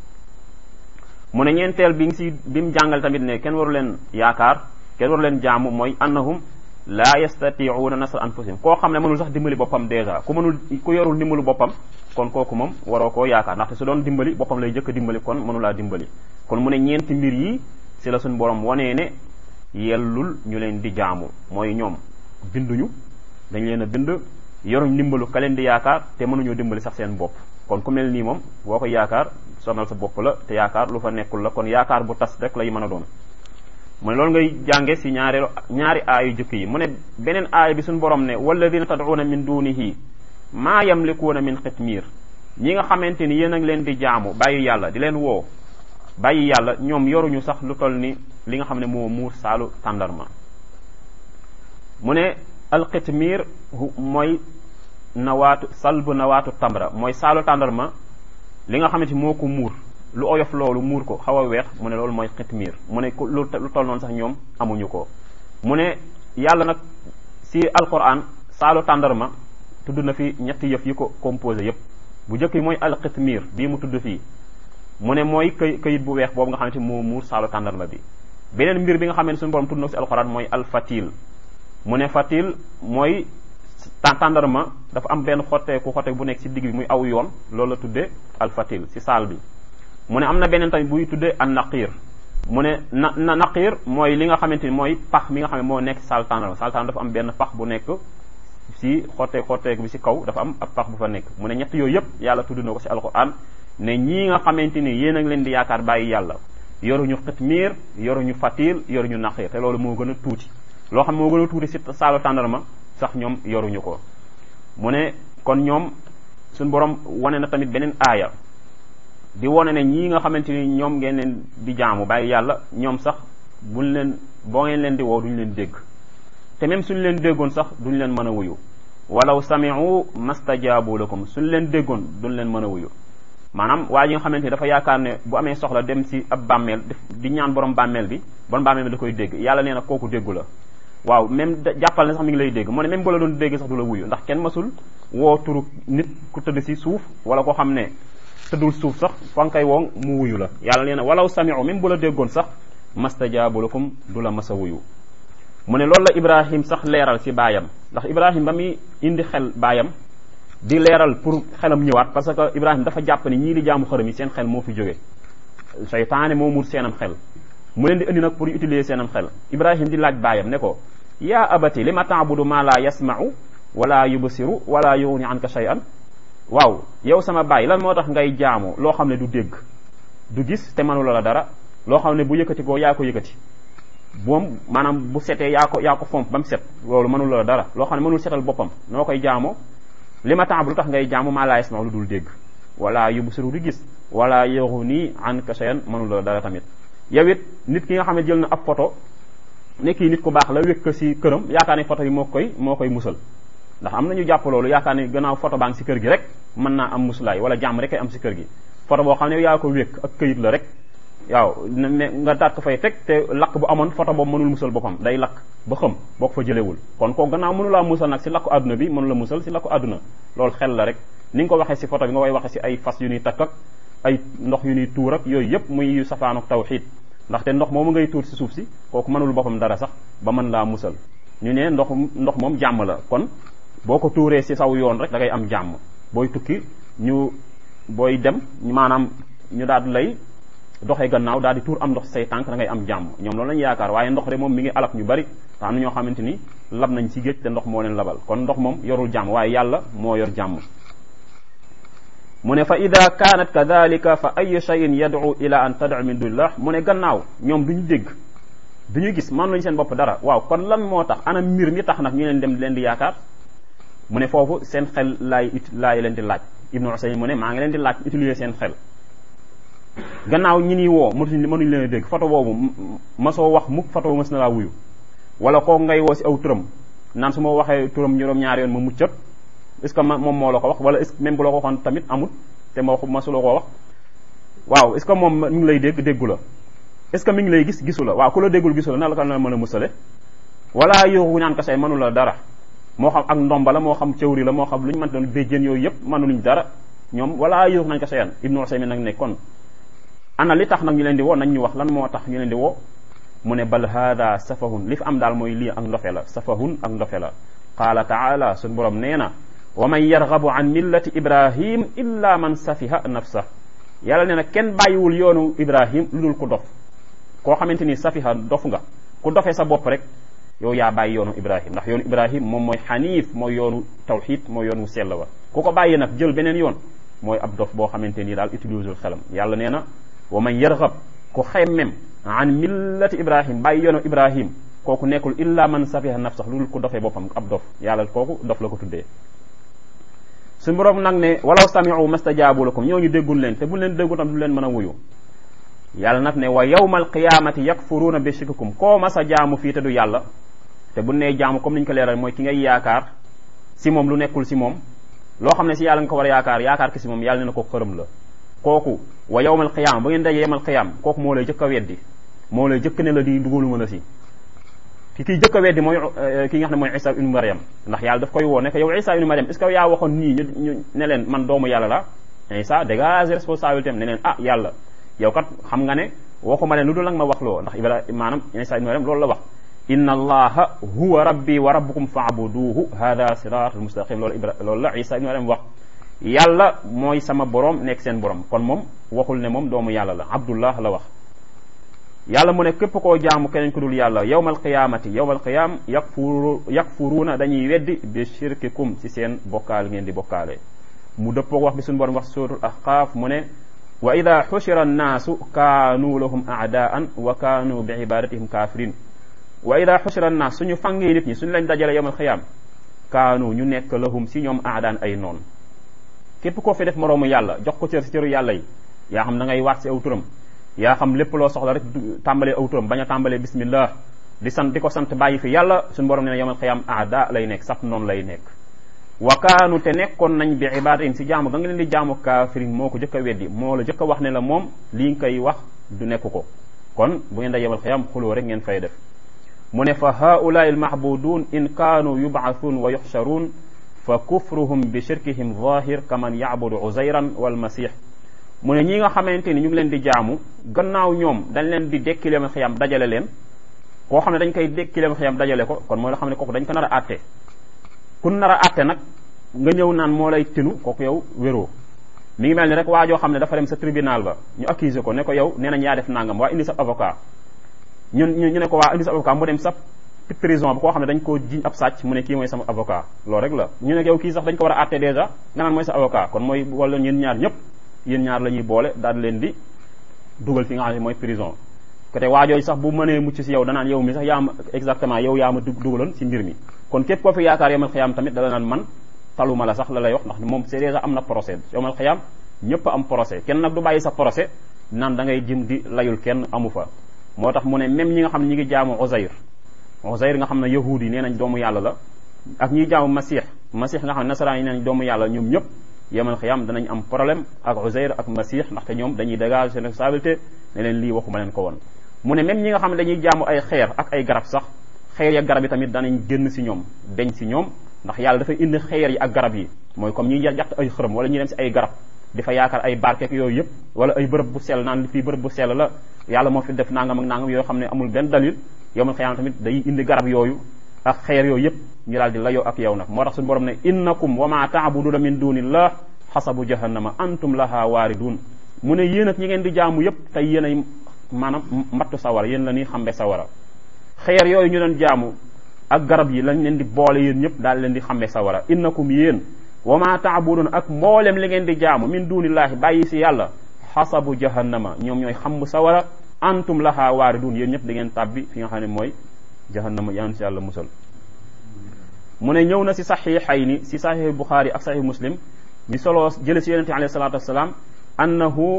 mu ne ñeenteel bi ngi si bi mu jàngal tamit ne kenn waru leen yaakaar kenn waru leen jaamu mooy annahum laa yastatiuuna nasra anfusihim koo xam ne mënul sax dimbali boppam dèjà ku mënul ku yorul dimbalu boppam kon kooku moom waroo koo yaakaar ndaxte su doon dimbali boppam lay jëkk dimbali kon mënulaa dimbali kon mu ne ñeenti mbir yi si la suñ borom wanee ne yellul ñu leen di jaamu mooy ñoom binduñu dañ leen a bind yoruñ dimbalu ka leen di yaakaar te mënuñoo dimbali sax seen bopp kon ku mel nii moom boo ko yaakaar sonal sa bopp la te yaakaar lu fa nekkul la kon yaakaar bu tas rek lay mën a doon mu ne loolu ngay jànge si ñaareelu ñaari aayu jëkk yi mu ne beneen aaya bi suñu borom ne walladina tad'una min dunihi maa yamlikuuna min xitmiir ñi nga xamante ni yéen a ngi leen di jaamu bàyyi yàlla di leen woo bàyyi yàlla ñoom yoruñu sax lu toll ni li nga xam ne moo muur saalu tàndarma mu ne alxitmiir mooy nawaatu salbu nawaatu tamra mooy saalu tàndarma li nga xamante moo ko muur lu oyof loolu muur ko xaw a weex mu ne loolu mooy xitmiir mu ne lu toll noonu sax ñoom amuñu ko mu ne yàlla nag si alquran saalu tàndarma tudd na fi ñetti yëf yi ko composé yëpp bu njëkk yi mooy alxitmiir bii mu tudd fii mu ne mooy këy këyit bu weex boobu nga xamante moo muur saalu tàndarma bi beneen mbir bi nga xam ne suñu borom tudd na ko si alquran mooy alfatil mu ne fatil mooy tàndarma dafa am benn xotteeku xotteeku bu nekk si digg bi muy aw yoon loolu la tuddee alfatil si saal bi mu ne am na beneen tamit buy tuddee an naqiir mu ne na na naqiir mooy li nga xamante ni mooy pax mi nga xam ne moo nekk saal tàndarma saal tàndarma dafa am benn pax bu nekk si xotteeku xotteeku bi si kaw dafa am ab pax bu fa nekk mu ne ñett yooyu yëpp yàlla tudd na ko si alquran ne ñii nga xamante ni yéen a ngi leen di yaakaar bàyyi yàlla yoruñu xitmiir yoruñu fatil yoruñu naqiir te loolu moo gën a tuuti loo xam moo gën a tuuti si saalu tàndarma sax ñoom yoruñu ko mu ne kon ñoom suñ borom wane na tamit beneen aaya di wane ne ñii nga xamante ni ñoom ngeen leen di jaamu bàyyi yàlla ñoom sax buñ leen boo ngeen leen di woo duñ leen dégg te même suñ leen déggoon sax duñ leen mën a wuyu walaw sami'u mastajaabu lakum suñ leen déggoon duñ leen mën a wuyu maanaam waa ji nga xamante ni dafa yaakaar ne bu amee soxla dem si ab bàmmeel di ñaan borom bàmmeel bi borom bàmmeel bi da koy dégg yàlla nee na kooku déggu la waaw même jàppal ne sax mi ngi lay dégg mu ne même bu la doon dégg sax du la wuyu ndax kenn masul woo turu nit ku tëdd si suuf wala koo xam ne tëddul suuf sax fa nga koy woo mu wuyu la yàlla nee na walaw sami'u même bu la déggoon sax mastajaabu lakum du la masa wuyu mu ne loolu la ibrahim sax leeral si baayam ndax ibrahim ba muy indi xel baayam di leeral pour xelam ñëwaat parce que ibrahim dafa jàpp ni ñii di jaamu xërëm yi seen xel moo fi jóge seytaane moo mur seenam xel mu leen di indi nag pour utiliser seenam xel ibrahim di laaj baayam ne ko yaa abati li ma taabudu ma la yasma'u wala yubsiru wala yughni anka shay'an waaw yow sama baay lan moo tax ngay jaamu loo xam ne du dégg du gis te mënula la dara loo xam ne bu yëkkati ko yaa ko yëkkati moom maanaam bu setee yaa ko yaa ko fomp ba mu set loolu mënula la dara loo xam ne mënul setal boppam noo koy jaamoo li ma taabudu tax ngay jaamu ma la yasma'u lu dul dégg wala yubsiru du gis wala yughni anka shay'an mënula la dara tamit yow it nit ki nga xam ne jël na ab photo ne kii nit ku baax la wékk si këram yaakaar ne photo bi moo koy moo koy musal ndax am na ñu jàpp loolu yaakaar ne gannaaw photo baa ngi si kër gi rek mën naa am musulaay wala jàmm rek ay am si kër gi photo boo xam ne yaa ko wékk ak këyit la rek waaw ne nga daat ko fay teg te lakk bu amoon photo boobu mënul musal boppam day lakk ba xam boo ko fa jëlewul kon ko gannaaw mënulaa musal nag si lakku àdduna bi mënula musal si lakku àdduna loolu xel la rek ni nga ko waxee si photo bi nga koy waxee si ay fas yu ñuy takk ak ay ndox yu ñuy tuur ak yooyu yëpp muy yu safaanuk tawxiid ndaxte ndox moomu ngay tuur si suuf si kooku mënul boppam dara sax ba mën laa musal ñu ne ndox ndox moom jàmm la kon boo ko tuuree si saw yoon rek da ngay am jàmm booy tukki ñu booy dem maanaam ñu daal di lay doxee gannaaw daal di tuur am ndox say tànk da ngay am jàmm ñoom loolu lañu yaakaar waaye ndox de moom mi ngi alak ñu bari te am na ñoo xamante ni lab nañ si géej te ndox moo leen labal kon ndox moom yorul jàmm waaye yàlla moo yor jàmm mu ne fa ida kaanat kadalika fa ay cheyin yad'u ila an tad'u min dunillah mu ne gannaaw ñoom duñu dégg duñu gis man lañu seen bopp dara waaw kon lan moo tax ana mbir mi tax nag ñu leen dem leen di yaakaar mu ne foofu seen xel laay it laay leen di laaj ibnu Usayn mu ne maa ngi leen di laaj utiliser seen xel gannaaw ñi niy woo mënuñ mënuñ leen a dégg photo boobu masoo wax mukk photo boobu mës na laa wuyu wala koo ngay woo si aw turam naan su ma waxee turam juróom-ñaari yoon ma muccat est ce que moom moo la ko wax wala est ce que même bu la ko waxoon tamit amul te moo masuloo koo wax waaw est ce que moom mi ngi lay dégg déggu la est ce que mi ngi lay gis gisu la waaw ku la déggul gisu la na la ko na mën a musale wala yooxu ñaan kase mënu la dara moo xam ak ndomba la moo xam cëwri la moo xam lu ñu mënta doon béjjén yooyu yëpp mënuluñ dara ñoom wala yooxu nañ ko seyan ibnu usaymin nag ne kon ana li tax nag ñu leen di woo nañ ñu wax lan moo tax ñu leen di woo mu ne bal hada safahun li fi am daal mooy lii ak ndofe la safahun ak ndofe la qaala taala suñ borom nee na wa man yargabu an millati ibrahim illa man safiha nafsa yàlla nee na kenn bàyyiwul yoonu ibrahim lu dul ku dof koo xamante ni safiha dof nga ku dofee sa bopp rek yow yaa bàyyi yoonu ibrahim ndax yoonu ibrahim moom mooy xaniif mooy yoonu tawxid mooy yoonu sell wa ku ko bàyyi nag jël beneen yoon mooy ab dof boo xamante ni daal utiliser xelam yàlla nee na wa man yargab ku xemmem an millati ibrahim bàyyi yoonu ibrahim kooku nekkul illa man safiha nafsax lu dul ku dofee boppam ab dof yàlla kooku dof la ko tuddee suñu borom nag ne walaw samiu mastajaabu lakum ñooñu déggul leen te bu leen déggu tam du leen mën a wuyu yàlla nag ne wa yawma alqiyamati yakfuruuna bi shirkikum koo mas a jaamu fii te du yàlla te bu nee jaamu comme ni ñu ko leeral mooy ki ngay yaakaar si moom lu nekkul si moom loo xam ne si yàlla nga ko war a yaakaar yaakaar ki si moom yàlla ne na ko xërëm la kooku wa yawma alqiyama ba ngeen dajee yawmal qiyam kooku moo lay jëkk a weddi moo lay jëkk ne la di dugaluma la si ki kiy jëkk a weddi mooy ki nga xam ne mooy isa ibnu mariam ndax yàlla daf koy woo ne ko yow isa ibnu mariam est ce que yaa waxoon nii ñu ne leen man doomu yàlla la isa dégage responsabilité am ne leen ah yàlla yow kat xam nga ne waxuma leen lu dul nag ma wax loo ndax ibrahim maanaam isa ibnu mariam loolu la wax inna allaha huwa rabbi wa rabbukum faabuduhu hada siratul mustaqim loolu ibra loolu la isa ibnu mariam wax yàlla mooy sama borom nekk seen borom kon moom waxul ne moom doomu yàlla la abdullah la wax yàlla mu ne képp koo jaamu keneen ku dul yàlla yawmal qiyaamati yawmal qiyaam yakfuru yakfuruuna dañuy weddi bi shirkikum ci seen bokkaal ngeen di bokkaale mu dëppoog wax bi suñu borom wax suratul ahqaaf mu ne wa ida xushira annaasu kaanu lahum aadaan wa kaanu bi ibadatihim kafirin wa ida xushira annaas suñu fangee nit ñi suñu lañ dajale yawmal qiyaam kaanu ñu nekk lahum si ñoom aadaan ay noon képp koo fi def moroomu yàlla jox ko cër si cëru yàlla yi yaa xam da ngay waat si aw turam yaa xam lépp loo soxla rek tàmbalee aw turam bañ a tàmbalee bismillah di sant di ko sant bàyyi fi yàlla suñu borom ne yawmal qiyaam aada lay nekk saf noonu lay nekk wa kaanu te nekkoon nañ bi ibadatin si jaamu ga nga leen di jaamu kaafirin moo ko jëkk a weddi moo la jëkk a wax ne la moom lii nga koy wax du nekk ko kon bu ngeen da yawmal qiyaam xuloo rek ngeen fay def mu ne fa haulaai almahbudun in kaanu yubaathuun wa yuxcharuun fa kufruhum bi shirkihim zahir kaman yacbudu uzayran walmasih mu ne ñi nga xamante ni ñu ngi leen di jaamu gannaaw ñoom dañ leen di dekkileem xiyam dajale leen koo xam ne dañ koy dekkileem xiyam dajale ko kon mooy la xam ne kooku dañ ko nar a àtte kun nar a àtte nag nga ñëw naan moo lay tinu kooku yow wéroo mi ngi mel ni rek waa joo xam ne dafa dem sa tribunal ba ñu accuser ko ne ko yow nee nañ yaa def nangam waa indi sa avocat ñun ñu ne ko waa indi sa avocat mu dem sa prison bi koo xam ne dañ koo jiñ ab sàcc mu ne kii mooy sama avocat loolu rek la ñu ne yow kii sax dañ ko war a àtte dèjà nga naan mooy sa avocat kon mooy wala ñeen ñaar ñëpp yéen ñaar la ñuy boole daal leen di dugal fi nga xam ne mooy prison côté waajooju sax bu mënee mucc si yow danaan yow mi sax yaa ma exactement yow yaa ma dugaloon si mbir mi kon képp koo fi yaakaar yomal xiyaam tamit dala naan man taluma la sax la lay wax ndax moom c'est déjà am na procès yomal xiyaam ñëpp am procès kenn nag du bàyyi sa procès naan da ngay jëm di layul kenn amu fa moo tax mu ne même ñi nga xam ne ñi ngi jaamu Uzayr Uzayr nga xam ne yahuud yi nee nañ doomu yàlla la ak ñiy jaamu Masih Masih nga xam ne nasaraan yi nee nañ doomu yàlla ñoom ñëpp yemal xiyam danañ am problème ak Uzayr ak Masih ndaxte ñoom dañuy dégager seen responsabilité ne leen lii waxuma leen ko woon mu ne même ñi nga xam ne dañuy jaamu ay xeer ak ay garab sax xeer ya garab yi tamit danañ génn si ñoom deñ si ñoom ndax yàlla dafay indi xeer yi ak garab yi mooy comme ñuy jaxt ay xërëm wala ñuy dem si ay garab di fa yaakaar ay barkeek yooyu yëpp wala ay bërëb bu sell naan li fii bërëb bu sell la yàlla moo fi def nangam ak nangam yoo xam ne amul benn dalil yowmal xiyaam tamit day indi garab yooyu ak xeer yooyu yëpp ñu daal di layoo ak yow nag moo tax suñu borom ne innakum wa ma taabuduna min dunillah xasabu jahannama antum laha waaridun mu ne yéen ak ñi ngeen di jaamu yëpp tey yéen ay maanaam mbattu sawara yéen la ñuy xambe sawara xeer yooyu ñu doon jaamu ak garab yi lañ leen di boole yéen ñëpp daal leen di xambe sawara innakum yéen wa ma taabuduna ak mboolem li ngeen di jaamu min dunillahi bàyyi si yàlla xasabu jahannama ñoom ñooy xamb sawara antum laha waaridun yéen ñëpp da ngeen tàbbi fi nga xam ne mooy jahannama yaan si yàlla musal mu ne ñëw na si saxiixayni si saxiix buxaari ak saxiix muslim mi solo jële si yonente alayhi salatu wasalaam annahu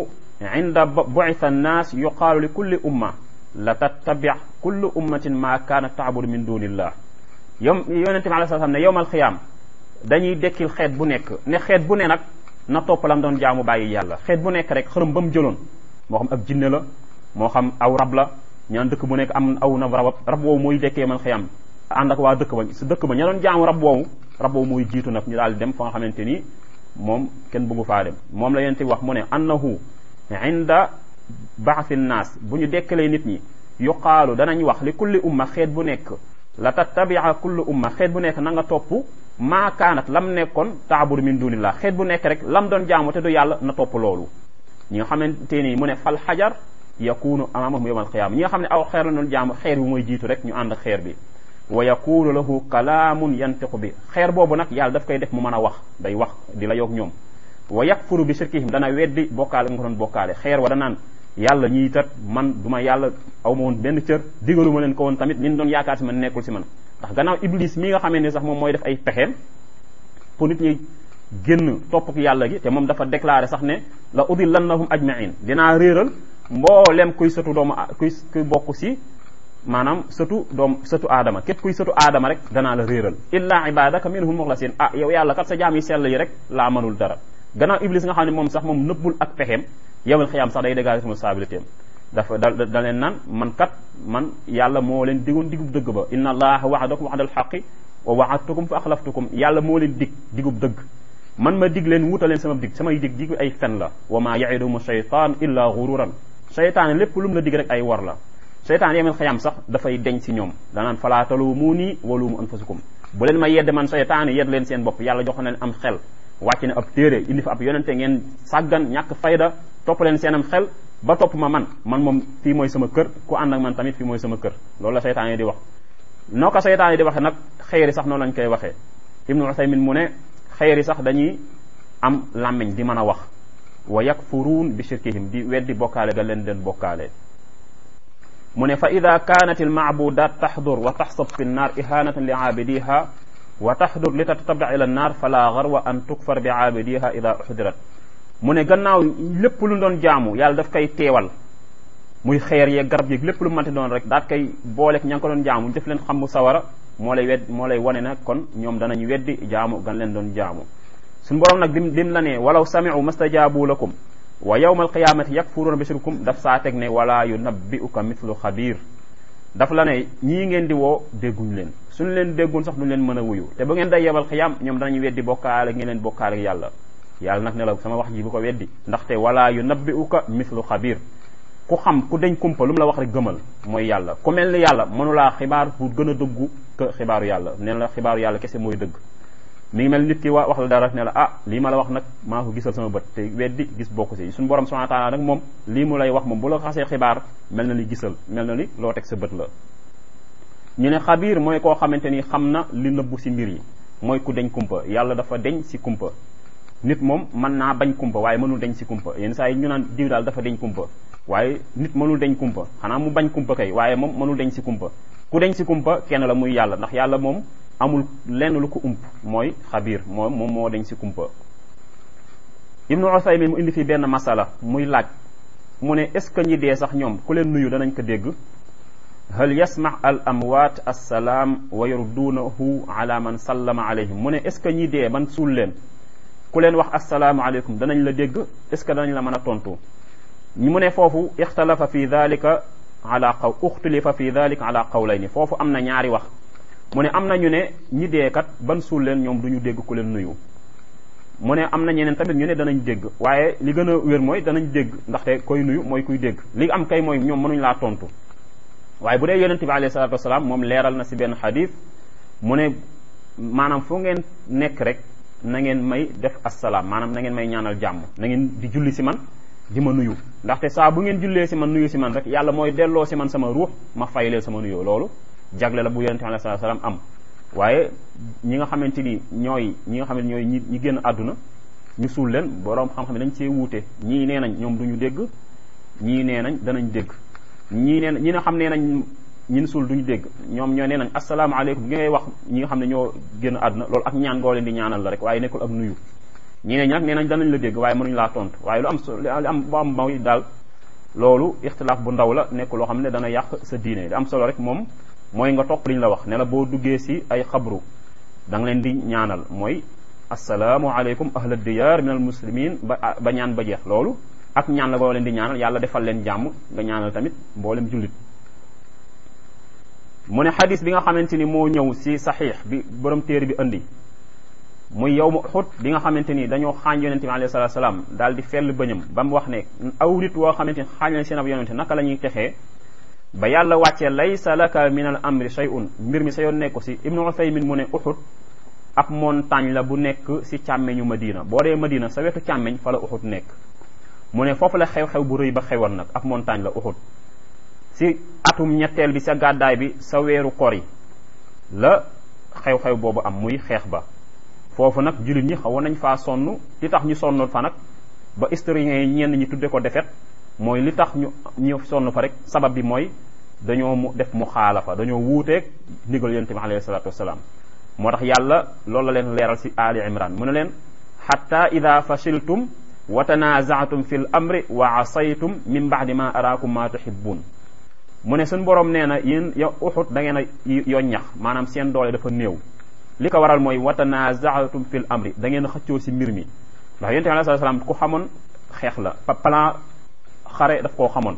inda bu'itha annaas yuqaalu li kulli umma la tattabi kullu ummatin ma kaanat taabudu min dunillah yom yonente bi alei salaam ne yowmal xiyaam dañuy dekkil xeet bu nekk ne xeet bu ne nag na topp lam doon jaamu bàyyi yàlla xeet bu nekk rek xërëm ba mu jëloon moo xam ab jinne la moo xam aw rab la ñaan dëkk bu nekk am aw na rab rab woowu mooy dekkee man xiyam ànd ak waa dëkk ba su dëkk ba ña doon jaamu rab woowu rab woowu mooy jiitu nag ñu daal dem fa nga xamante ni moom kenn bëggu faa dem moom la yonent bi wax mu ne annahu inda baathi nnaas bu ñu dekkalee nit ñi yuqaalu danañ wax li kulli umma xeet bu nekk la tattabia kullu umma xeet bu nekk na nga topp maa kaanat lam nekkoon taabudu min dunillah xeet bu nekk rek lam doon jaamu te du yàlla na topp loolu ñi nga xamante ni mu ne fal xajar yakunu amamahum yawm alqiyama ñi nga xam ne aw xeer la doon jaamu xeer bi mooy jiitu rek ñu ànd xeer bi wa yakunu lahu kalaamun yantiqu bi xeer boobu nag yàlla daf koy def mu mën a wax day wax di la yoog ñoom wa yakfuru bi shirkihim dana weddi bokkaale nga ko doon bokkaale xeer wa danaan yàlla ñii tat man du ma yàlla aw ma woon benn cër digalu ma leen ko woon tamit liñ doon yaakaar si man nekkul si man ndax gannaaw iblis mi nga xamee ne sax moom mooy def ay pexeem pour nit ñi génn topp yàlla gi te moom dafa déclaré sax ne la udillannahum ajmain dinaa réeral mboolem kuy sëtu doomu kuy kuy bokk si maanaam sëtu doom sëtu aadama képp kuy sëtu aadama rek danaa la réeral illa ibadaka minhum muxlasin ah yow yàlla kat sa jaam yi sell yi rek laa mënul dara gannaaw iblis nga xam ne moom sax moom nëbbul ak pexeem yowal xiyaam sax day dégager responsabilité am dafa da da leen naan man kat man yàlla moo leen digoon digub dëgg ba inna allaha waxadakum waxdal xaqi wa waxadtukum fa axlaftukum yàlla moo leen dig digub dëgg man ma dig leen wuta leen sama dig samay dig dig ay fen la wa ma yaiduhum shaytan illa gururan shaytaan lépp lu mu la dig rek ay war la shaytaan yowal xiyaam sax dafay deñ si ñoom danaan falaa taluumuuni wa luumu anfusakum bu leen ma yedd man shaytaan yedd leen seen bopp yàlla jox na leen am xel wàcc ne ab téere indi fa ab yonente ngeen sàggan ñàkk fayda topp leen seenam xel ba topp ma man man moom fii mooy sama kër ku ànd ak man tamit fii mooy sama kër loolu la seytaan yi di wax noo ko seytaan yi di waxe nag xëyri sax noonu lañ koy waxee ibnu usaymin mu ne xëyri sax dañuy am làmmiñ di mën a wax wa yakfuruun bi shirkihim di weddi bokkaale ga leen den bokkaale mu ne fa ida kanat al maabudat taxdur wa taxsab fi nnaar ihanatan li aabidiha wa taxdur li tatabda ila nnaar fala garwa an tukfar bi aabidiha ida uxdirat mu ne gannaaw lépp lu doon jaamu yàlla daf koy teewal muy xeer yeeg garab yeeg lépp lu mënti doon rek daat koy booleeg ña ngi ko doon jaamu def leen xam bu sawara moo lay wedd moo lay wane nag kon ñoom danañ weddi jaamu gan leen doon jaamu suñu borom nag dim dim la ne walaw sami'u mastajaabu lakum wa yawma alqiyamati yakfuruuna bi shirkum daf saa teg ne wala yunabbi'uka mithlu xabiir daf la ne ñii ngeen di woo dégguñ leen suñu leen déggun sax duñ leen mën a wuyu te bu ngeen day yebal xiyam ñoom danañ weddi bokkaale ngeen leen bokkaale ak yàlla yàlla nag ne la sama wax ji bu ko weddi ndaxte wala yunabbi'uka mithlu xabiir ku xam ku dañ kumpa lu mu la wax rek gëmal mooy yàlla ku mel ni yàlla mënulaa xibaar pour gën a dëggu que xibaaru yàlla nee la xibaaru yàlla kese mooy dëgg mi ngi mel nit ki wa wax la dara ne la ah lii ma la wax nag maa ko gisal sama bët te weddi gis bokku si suñu borom subhanahu wa ta'ala nag moom lii mu lay wax moom bu la xasee xibaar mel na ni gisal mel na ni loo teg sa bët la ñu ne xabiir mooy koo xamante ni xam na li nëbbu si mbir yi mooy ku deñ kumpa yàlla dafa deñ si kumpa nit moom mën naa bañ kumpa waaye mënul deñ si kumpa yenn saa yi ñu naan diw daal dafa deñ kumpa waaye nit mënul deñ kumpa xanaa mu bañ kumpa kay waaye moom mënul deñ si kumpa ku deñ si kumpa kenn la muy yàlla ndax yàlla moom amul lenn lu ko ump mooy xabiir moom moom moo deñ si kumpa ibnu usaymin mu indi fi benn masala muy laaj mu ne est ce que ñi dee sax ñoom ku leen nuyu danañ ko dégg hal yasma al amwaat assalaam wa yarduunahu ala man sallama alayhim mu ne est ce que ñi dee man suul leen ku leen wax assalaamu aleykum danañ la dégg est ce que danañ la mën a tontu ñu mu ne foofu ixtalafa fi dalika ala qaw uxtulifa fi dalika ala qawlayni foofu am na ñaari wax mu ne am na ñu ne ñi dee kat ban suul leen ñoom du ñu dégg ku leen nuyu mu ne am na ñeneen tamit ñu ne danañ dégg waaye li gën a wér mooy danañ dégg ndaxte koy nuyu mooy kuy dégg li am kay mooy ñoom mënuñ laa tontu waaye bu dee yonente bi alayhi salatu wasalaam moom leeral na si benn xadis mu ne maanaam fu ngeen nekk rek na ngeen may def assalaam maanaam na ngeen may ñaanal jàmm na ngeen di julli si man di ma nuyu ndaxte saa bu ngeen jullee si man nuyu si man rek yàlla mooy delloo si man sama ruux ma fayleel sama nuyoo loolu jagle la bu yonente bi alayhi salatu wasalaam am waaye ñi nga xamante ni ñooy ñi nga xam ne ñooy ñi ñi génn àdduna ñu suul leen boroom xam-xam dañ cee wuute ñii nee nañ ñoom duñu dégg ñii nee nañ danañ dégg ñii nee ñi nga xam nee nañ ñin suul duñu dégg ñoom ñoo nee nañ asalaamaaleykum gi ngay wax ñi nga xam ne ñoo génn àdduna loolu ak ñaan goo leen di ñaanal la rek waaye nekkul ak nuyu ñeneen ñi nag nee nañ danañ la dégg waaye mënuñ laa tontu waaye lu am lu am bu am mooy daal loolu ixtilaaf bu ndaw la nekk loo xam ne dana yàq sa diine li am solo rek moom mooy nga topp liñ la wax ne la boo duggee si ay xabru da nga leen di ñaanal mooy assalaamu aleykum ahla diyaar min al muslimin ba ba ñaan ba jeex loolu ak ñaan la boo leen di ñaanal yàlla defal leen jàmm nga ñaanal tamit mboolem jullit mu ne xadis bi nga xamante ni moo ñëw si saxiix bi borom téere bi andi muy yow mu xut bi nga xamante ni dañoo xaañ yonente bi alayhi salatu salaam daal di fell bëñam ba mu wax ne aw nit woo xamante ni xaañ leen seen ab yonente naka la ñuy texee ba yàlla wàccee laysa laka min al amri shay'un mbir mi sa yoon nekku si ibnu uthaymin mu ne uxut ab montagne la bu nekk si càmmeñu madina boo dee madina sa wetu càmmeñ fa la uxut nekk mu ne foofu la xew-xew bu rëy ba xewoon nag ab montagne la uxut si atum ñetteel bi sa gàddaay bi sa weeru kor yi la xew-xew boobu am muy xeex ba foofu nag jullit ñi xawoon nañ faa sonn li tax ñu sonnoon fa nag ba historiens yi ñenn ñi tudde ko defet mooy li tax ñu ñu sonn fa rek sabab bi mooy dañoo mu def mu xaalafa dañoo wuuteeg ndigal yonent bi alayhi salaatu wasalaam moo tax yàlla loolu la leen leeral si ali imran mu ne leen xatta ida fashiltum wa tanazaatum fi l amri wa asaytum min baadi ma araakum ma tuhibbun mu ne suñ borom nee na yéen yow uxut da ngeen a yoon ñax maanaam seen doole dafa néew li ko waral mooy wa tanazaatum fi l amri da ngeen a xëccoo si mbir mi ndax yonent bi alayhi salaam ku xamoon xeex la plan xare daf koo xamoon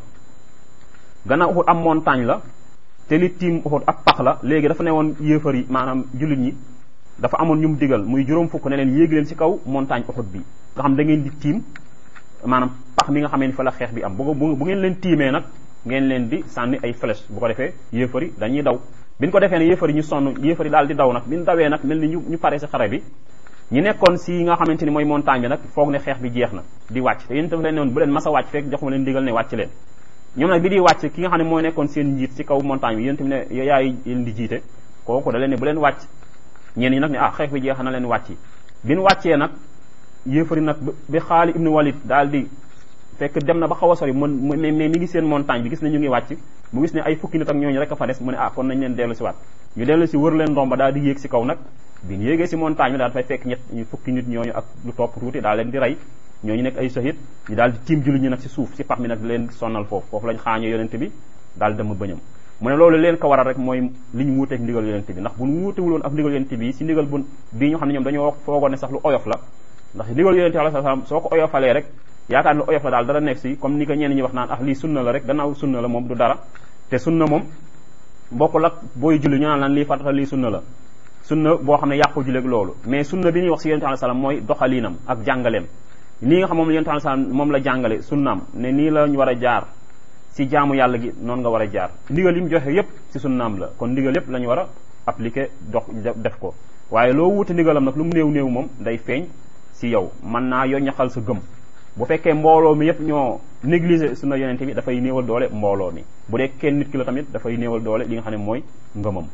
gannaaw uxut am montagne la te li tiim uxut ab pax la léegi dafa ne woon yéefar yi maanaam jullit ñi dafa amoon ñu mu digal muy juróom fukk ne leen yéegi leen si kaw montagne uxut bi nga xam da ngeen di tiim maanaam pax mi nga xamee ni fa la xeex bi am bu bu ngeen leen tiimee nag ngeen leen di sànni ay flèche bu ko defee yéefar yi dañuy daw bi ñu ko defee ne yéefar yi ñu sonn yéefar yi daal di daw nag bi ñu dawee nag mel ni ñu ñu pare si xare bi ñi nekkoon si nga xamante ni mooy montagne bi nag foog ne xeex bi jeex na di wàcc te yéen dafa leen ne woon bu leen mas a wàcc fekk joxuma leen digal ne wàcc leen ñoom nag bi di wàcc ki nga xam ne mooy nekkoon seen njiit si kaw montagne bi yéen tamit ne yaay leen di jiite kooku da leen ne bu leen wàcc ñeen ñi nag ne ah xeex bi jeex na leen wàcc bi ñu wàccee nag yéefari nag bi xaali ibnu walid daal di fekk dem na ba xaw a sori mën mais mi ngi seen montagne bi gis ne ñu ngi wàcc mu gis ne ay fukki nit ak ñooñu rek a fa des mu ne ah kon nañ leen dellu si waat ñu dellu si wër leen ndomba daal di yéeg si kaw nag bi ñu yéegee si montagne bi daal dafay fekk ñett ñu fukki nit ñooñu ak lu topp tuuti daal leen di rey ñooñu nekk ay sahid ñu daal di tiim julli ñi nag si suuf si pax mi nag di leen sonnal foofu foofu lañ xaañee yonente bi daal dem bëñam mu ne loolu leen ko waral rek mooy li ñu wuuteeg ndigal yonente bi ndax bu ñu wuutewuloon ak ndigal yonente bi si ndigal bu bii ñu xam ne ñoom dañoo foogoon ne sax lu oyof la ndax ndigal yonente alayhi salaam soo ko oyofalee rek yaakaar ne lu oyof la daal dara nekk si comme ni ko ñenn ñi wax naan ah lii sunna la rek gannaaw sunna la moom du dara te sunna moom bokkul ak booy julli ñu naan lan lii farata lii sunna la sunna boo xam ne yàqu julleeg loolu mais sunna bi ñuy wax si yonente alayhi salaam mooy doxaliinam ak jàngaleem nii nga xam moom yonente alayhi salaam moom la jàngale sunnaam ne nii la ñu war a jaar si jaamu yàlla gi noonu nga war a jaar ndigal yi mu joxe yépp si sunnaam la kon ndigal yépp la ñu war a appliquer dox def ko waaye loo wuute ndigalam nag lu mu néew néew moom day feeñ si yow mën naa yo ñaxal sa gëm bu fekkee mbooloo mi yépp ñoo négliger sunna yonente bi dafay néewal doole mbooloo mi bu dee kenn nit ki la tamit dafay néewal doole li nga xam ne mooy ngëmam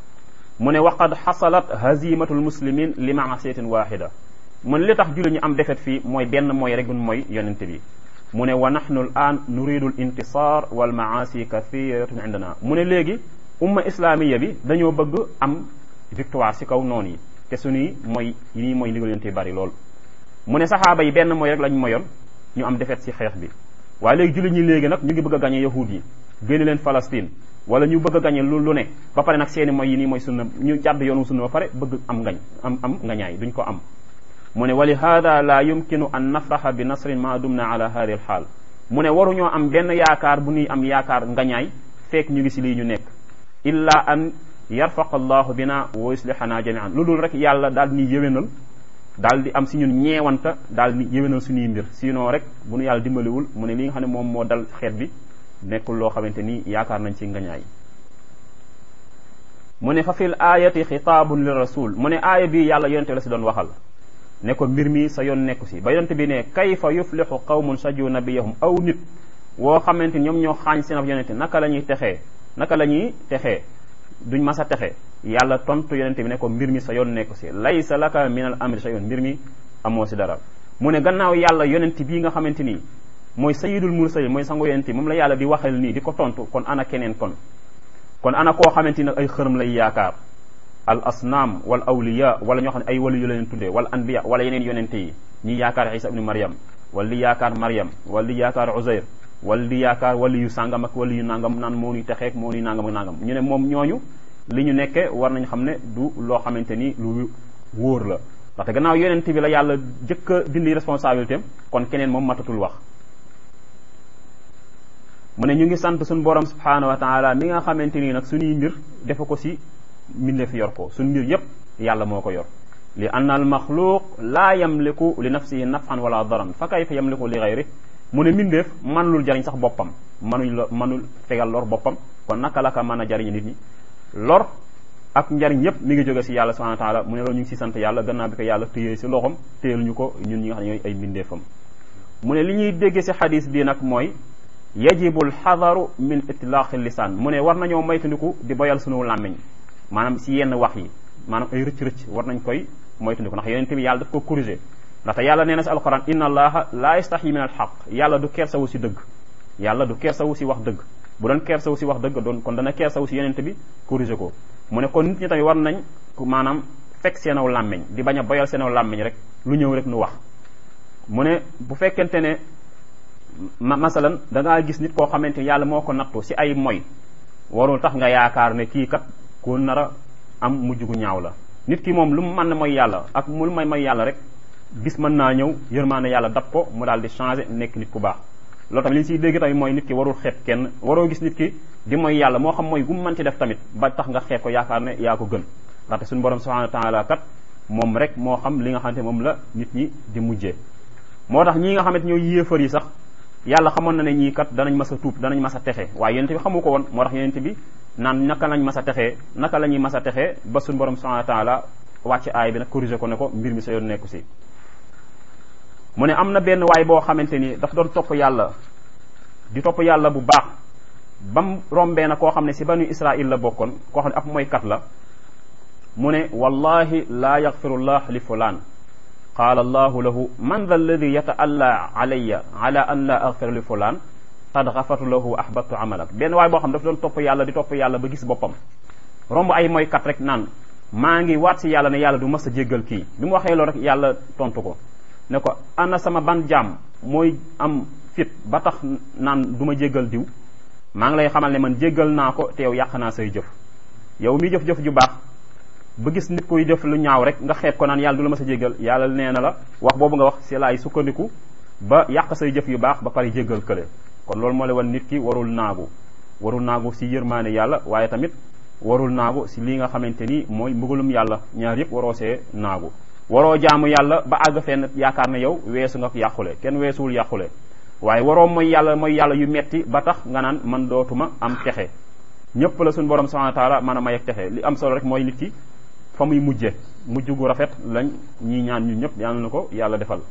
mu ne waqad xasalat hazimatul muslimin li maasiyatin waxida mu ne li tax julli ñu am defet fii mooy benn mooy rek mooy yonente bi mu ne wa nahnu al an nuridu al intisar wal maasi kathiratun indana mu ne léegi umma islamiya bi dañoo bëgg am victoire si kaw noonu yi te suñuy mooy yi nii mooy ndigal yonente bi bari lool mu ne saxaaba yi benn mooy rek lañ moyoon ñu am defet si xeex bi waaye léegi jullit ñi léegi nag ñu ngi bëgg a gañe yahud yi génne leen Palestine wala ñu bëgg a gañe lu lu ne ba pare nag seeni mooy yi nii mooy sunna ñu jàdd yoonu sunna ba pare bëgg am ngañ am am ngañaay duñ ko am mu ne wa li hada la yumkinu an nafraxa bi nasrin ma dumna ala hadi al xaal mu ne waruñoo am benn yaakaar bu ñuy am yaakaar ngañaay fekk ñu ngi si lii ñu nekk illa an yarfaqa allahu bina wa yuslihana jamian lu dul rek yàlla daal ni yéwénal daal di am si ñun ñeewanta daal di yéwénal suñuy mbir sinon rek bu nu yàlla dimbaliwul mu ne li nga xam ne moom moo dal xeet bi nekkul loo xamante ni yaakaar nañ ci ngañaay mu ne fa fil ayati xitaabun li rasul mu ne aaya bi yàlla yonente la si doon waxal ne ko mbir mi sa yoon nekku si ba yonente bi ne kayfa yuflixu qawmun saju nabiyahum aw nit woo xamante ni ñoom ñoo xaañ seen ab yonente naka la ñuy texee naka la ñuy texee duñ mas a texe yàlla tontu yonente bi ne ko mbir mi sa yoon nekku si laysa laka min al amri sa yoon mbir mi amoo si dara mu ne gannaaw yàlla yonente bii nga xamante ni mooy sayidul mursalin mooy sango yonente moom la yàlla di waxal nii di ko tontu kon ana keneen kon kon ana koo xamante ni ay xërëm lay yaakaar al asnaam wal awliya wala ñoo xam ne ay wali yu la leen tuddee wala anbiya wala yeneen yonente yi ñi yaakaar isa ibnu maryam wala di yaakaar maryam wala di yaakaar uzayr wala di yaakaar wali yu sàngam ak wali yu nangam naan moo nuy texeek moo nuy nangam ak nangam ñu ne moom ñooñu li ñu nekke war nañ xam ne du loo xamante ni lu wóor la ndaxte gannaaw yonent bi la yàlla jëkk a dindi responsabilité am kon keneen moom matatul wax mu ne ñu ngi sant suñu borom subhanahu wa taala mi nga xamante nii nag suñuy mbir defa ko si mbindeef yor ko suñu mbir yépp yàlla moo ko yor li anna al maxluq laa yamliku li nafsihi nafan wala daran fa kayfa yamliku li gayri mu ne mbindeef manlul jariñ sax boppam manuñ la manul fegal lor boppam kon naka la ka mën a jariñ nit ñi lor ak njariñ yépp mi ngi jóge si yàlla subhanahu wa taala mu ne loolu ñu ngi si sant yàlla gannaaw bi ko yàlla téyee si loxom téyel ñu ko ñun ñi nga xam ne ñooy ay mbindeefam mu ne li ñuy déggee si xadis bi nag mooy yajibu alxadaru min itlaaqi lisaan mu ne war nañoo moytandiku di boyal sunu làmmiñ maanaam si yenn wax yi maanaam ay rëcc-rëcc war nañ koy moytandiku ndax yonente bi yàlla daf ko corrigé ndaxte yàlla nee na si alquran inna allaha la yastaxyi min alxaq yàlla du kersawu si dëgg yàlla du kersawu si wax dëgg bu doon kersawu si wax dëgg doon kon dana kersawu si yonente bi corrigé ko mu ne kon nit ñi tamit war nañ maanaam fekk seenaw làmmiñ di bañ a boyal seenaw làmmiñ rek lu ñëw rek nu wax mu ne bu fekkente ne ma masalan da ngaa gis nit koo xamante yàlla moo ko nattu si ay moy warul tax nga yaakaar ne kii kat ko nar a am mujj gu ñaaw la nit ki moom lu mu mën mooy yàlla ak mu lu may mooy yàlla rek bis mën naa ñëw yërmaane yàlla dab ko mu daal di changé nekk nit ku baax loolu tamit li ñu siy dégg tamit mooy nit ki warul xeeb kenn waroo gis nit ki di mooy yàlla moo xam mooy gu mu mën ci def tamit ba tax nga xeeb ko yaakaar ne yaa ko gën ndaxte suñu borom subhanahu wa taala kat moom rek moo xam li nga xamante moom la nit ñi di mujjee moo tax ñii nga xamante ñooy yéefar yi sax yàlla xamoon na ne ñii kat danañ mas a tuub danañ mas a texe waaye yonente bi xamu ko woon moo tax yonente bi naan naka lañ mas a texee naka la ñuy mas a texee ba suñu borom subhanahu wa taala wàcc aay bi nag corrigé ko ne ko mbir mi sa yoon nekku si mu ne am na benn waay boo xamante ni daf doon topp yàlla di topp yàlla bu baax bam rombee na koo xam ne si banu israil la bokkoon koo xam ne ab mooykat la mu ne wallahi laa yaxfirullah li fulaan qaala allahu lahu man dha alladi yataalla alayya ala an la axfir li fulaan qad xafartu lahu ahbatu amalak benn waay boo xam daf doon topp yàlla di topp yàlla ba gis boppam romb ay mooykat rek naan maa ngi waat si yàlla ne yàlla du mas a jéggal kii bi mu waxee loolu rek yàlla tontu ko ne ko ana sama ban jaam mooy am fit ba tax naan du ma jéggal diw maa ngi lay xamal ne man jéggal naa ko te yow yàq naa say jëf yow mi jëf-jëf ju baax ba gis nit kuy def lu ñaaw rek nga xeeb ko naan yàlla du la ma sa jéggal yàlla nee na la wax boobu nga wax si laay sukkandiku ba yàq say jëf yu baax ba pare jéggal kële kon loolu moo la wan nit ki warul naagu warul naagu si yërmaane yàlla waaye tamit warul naagu si lii nga xamante ni mooy mbugalum yàlla ñaar yëpp waroo see naagu waroo jaamu yàlla ba àgg fenn yaakaar ne yow weesu nga yàqule kenn weesuwul yàqule waaye waroo mooy yàlla mooy yàlla yu metti ba tax nga naan man dootuma am texe ñëpp la suñu borom subhanahu wa taala mën a may ak texe li am solo rek mooy nit ki fa muy mujje mujj gu rafet lañ ñii ñaan ñu ñëpp yàlla na ko yàlla defal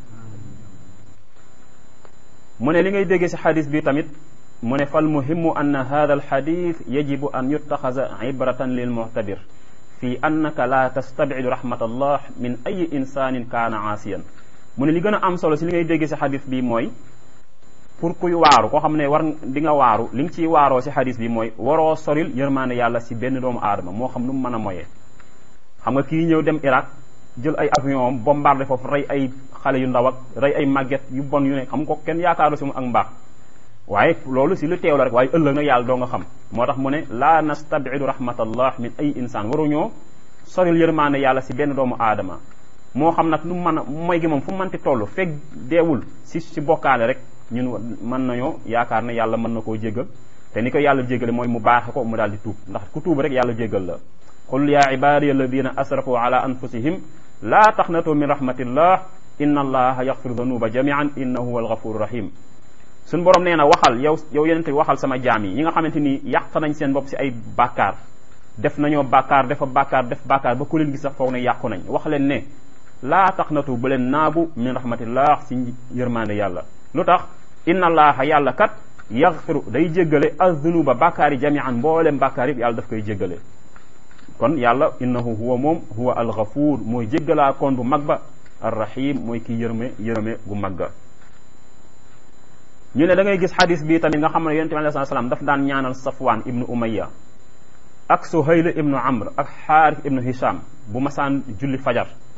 mu ne li ngay déggee si xadis bi tamit mu ne fal muhimu anna hada al xadis yajibu an yuttaxasa ibratan lil muhtabir fi annaka la tastabidu rahmatallah min ayi insanin kaana aasiyan mu ne li gën a am solo si li ngay déggee si xadis bi mooy pour kuy waaru koo xam ne war di nga waaru li nga ciy waaroo si xadis bi mooy waroo soril yërmaande yàlla si benn doomu aadama moo xam nu mu mën a moyee xam nga kii ñëw dem Irak jël ay avion am bombardé foofu rey ay xale yu ndaw ak rey ay màgget yu bon yu ne xam ko kenn yaakaaru si mu ak mbaax waaye loolu si lu teew la rek waaye ëllëg nag yàlla doo nga xam moo tax mu ne laa nastabidu rahmatallah min ay insaan waruñoo soril yërmaande yàlla si benn doomu aadama moo xam nag nu mu mën a mooy gi moom fu mu mënti toll fekk deewul si si bokkaale rek ñun mën nañoo yaakaar ne yàlla mën na koo jéggal te ni ko yàlla jéggale mooy mu baaxe ko mu daal di tuub ndax ku tuub rek yàlla jéggal la qul ya ibadiya alladina asrafu ala anfusihim laa taxnatu min rahmatillah inna allaha yaxfiru danuba jamian innahu huwa alghafuru rahim suñ borom nee na waxal yow yow yenente waxal sama jaam yi ñi nga xamante ni yàq nañ seen bopp si ay bàkkaar def nañoo bàkkaar defa bàkkaar def bàkkaar ba ku leen gis sax foog ne yàqu nañ wax leen ne laa taxnatu bu leen naagu min rahmatillah si yërmande yàlla lu tax inna allaha yàlla kat yaxfiru day jéggale azunuba bàkkaar yi jamian mboolem bàkkaar yëpp yàlla daf koy jéggale kon yàlla innahu huwa moom huwa alxafuur mooy jéggalaa koon bu mag ba arrahim mooy kii yërëme yërëme gu mag ga ñu ne da ngay gis xadis bi tamit nga xam ne yonente bi alei salaam daf daan ñaanal safwaan ibnu umayya ak suhayl ibnu amr ak xaarif ibnu hisham bu masaan julli fajar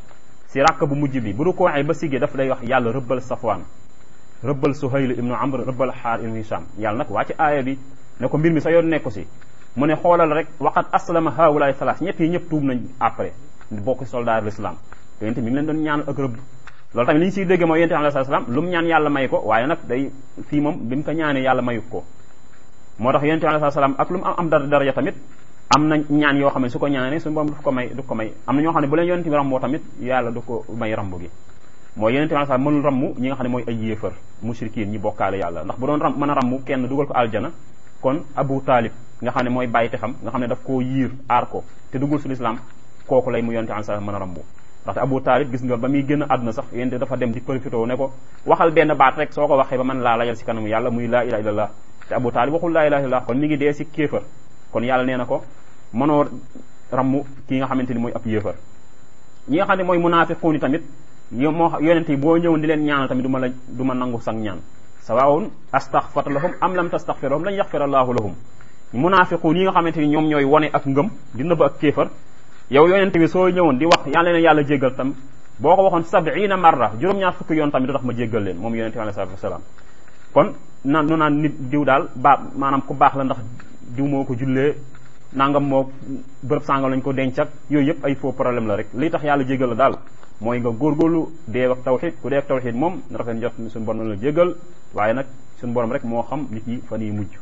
si ràkk bu mujj bi bu rukkooxee ba siggee daf lay wax yàlla rëbbal safwaan rëbbal suhayl ibnu amr rëbbal xaar ibnu hisham yàlla nag waa ci aaya bi ne ko mbir mi sa yoon nekku si mu ne xoolal rek waqat aslama haawulaay salaas ñett yi ñëpp tuub nañ après bokk soldat l'islam te yéen mi ngi leen doon ñaan ak rëbb loolu tamit li ñu siy dégg mooy yonent bi alayhi salaam lu mu ñaan yàlla may ko waaye nag day fii moom bi mu ko ñaanee yàlla mayu ko moo tax yonent bi alayhi salaam ak lu mu am am dara daraja tamit am na ñaan yoo xam ne su ko ñaanee suñu borom du ko may du ko may am na ñoo xam ne bu leen yonent bi ramboo tamit yàlla du ko may rambu gi mooy yonent bi alayhi salaam mënul rammu ñi nga xam ne mooy ay yéefar mushrikiin ñi bokkaale yàlla ndax bu doon ram mën a rammu kenn dugal ko aljana kon Abu Talib nga xam ne mooy bàyyi te xam nga xam ne daf koo yiir aar ko te duggul su lislaam kooku lay mu yonent bi alayhi salaam mën a rambu ndaxte Abu Talib gis nga ba muy génn àdduna sax yénte dafa dem di profité ne ko waxal benn baat rek soo ko waxee ba man laa layal si kanamu yàlla muy laa ilaha illallah te Abu Talib waxul laa ilaha illallah kon mi ngi dee si kéefar kon yàlla nee na ko mënoo rammu kii nga xamante ni mooy ab yéefar ñi nga xam ne mooy munaafiquun yi tamit yo moo yonent yi boo ñëwoon di leen ñaanal tamit du ma la du ma nangu sang ñaan sawaawun astaghfar lahum am lam tastaghfir lahum lan yaghfir allahu lahum munaafiquun yi nga xamante ni ñoom ñooy wone ak ngëm di nëbb ak kéefar yow yonent bi soo ñëwoon di wax yàlla leen yàlla jéggal tam boo ko waxoon sab'ina marra juróom-ñaar fukki yoon tamit du tax ma jéggal leen moom yonent bi alayhi salaatu wasalaam kon naan nu naan nit diw daal baa maanaam ku baax la ndax diw moo ko jullee nangam moo bërëb sàngam lañ ko denc ak yooyu yëpp ay faux problème la rek li tax yàlla jéggal la daal mooy nga góorgóorlu dee ak tawxid ku dee ak tawxid moom rafet njot suñu borom la jéggal waaye nag suñu borom rek moo xam nit ñi fan yi mujj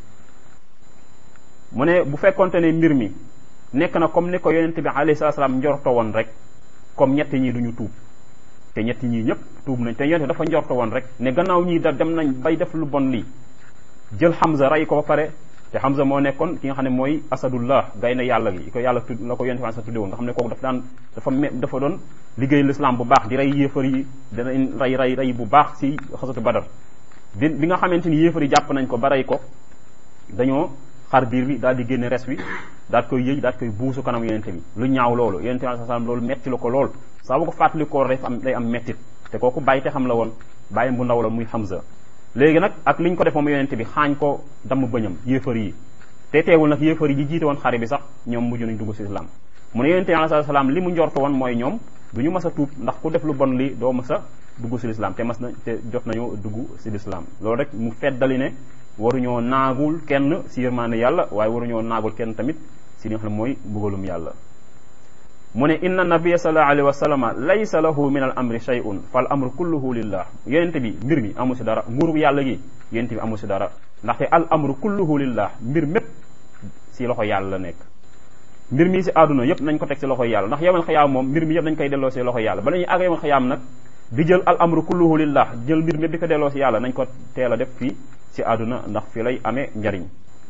mu ne bu fekkonte ne mbir mi nekk na comme ni ko yonent bi alayhi salaam njorto woon rek comme ñett ñi duñu tuub te ñett ñii ñëpp tuub nañ te yonent bi dafa njorto woon rek ne gannaaw ñii da dem nañ bay def lu bon lii jël Hamza rey ko ba pare te Hamza moo nekkoon ki nga xam ne mooy asadullah gaynde yàlla gi ko yàlla tudd la ko yonent bi sa tudde woon nga xam ne kooku dafa daan dafa me dafa doon liggéey l'islam bu baax di rey yéefar yi danañ rey rey rey bu baax si xasatu badar bi bi nga xamante ni yéefar yi jàpp nañ ko ba rey ko dañoo xar biir bi daal di génne res wi daal koy yëy daal koy buusu kanam yonente bi lu ñaaw loolu yonente bi sallallahu alayhi wasallam loolu metti la ko lool saa bu ko fàttali ko def am day am mettit te kooku bàyyi te xam la woon bàyyam bu ndaw la muy Hamza léegi nag ak li ñu ko def moom yonente bi xaañ ko damm bëñam yéefar yi te teewul nag yéefar yi ñi jiite woon xare bi sax ñoom mujj nañ dugg si islam mu ne yonente bi sallallahu alayhi wasallam li mu njorto woon mooy ñoom du ñu mas a tuub ndax ku def lu bon li doo mas a dugg si lislaam te mas na te jot nañoo dugg si lislaam loolu rek mu feddali ne waruñoo naagul kenn si yërmaande yàlla waaye waruñoo naagul kenn tamit si li nga xam ne mooy mbugalum yàlla mu ne inna nabiyya sallallahu alayhi wa sallama laysa lahu min al amri shay'un fal amru kulluhu lillah yonente bi mbir mi amu si dara nguurub yàlla gi yonente bi amu si dara ndaxte al amru kulluhu lillah mbir mépp si loxo yàlla la nekk mbir mi si àdduna yëpp nañ ko teg si loxo yàlla ndax yawmal xiyaam moom mbir mi yëpp nañ koy delloo si loxo yàlla bala ñuy àgg yawmal xiyaam nag di jël al amru kulluhu lillah jël mbir mi di ko delloo si yàlla nañ ko teel a def fii si àdduna ndax fi lay amee njariñ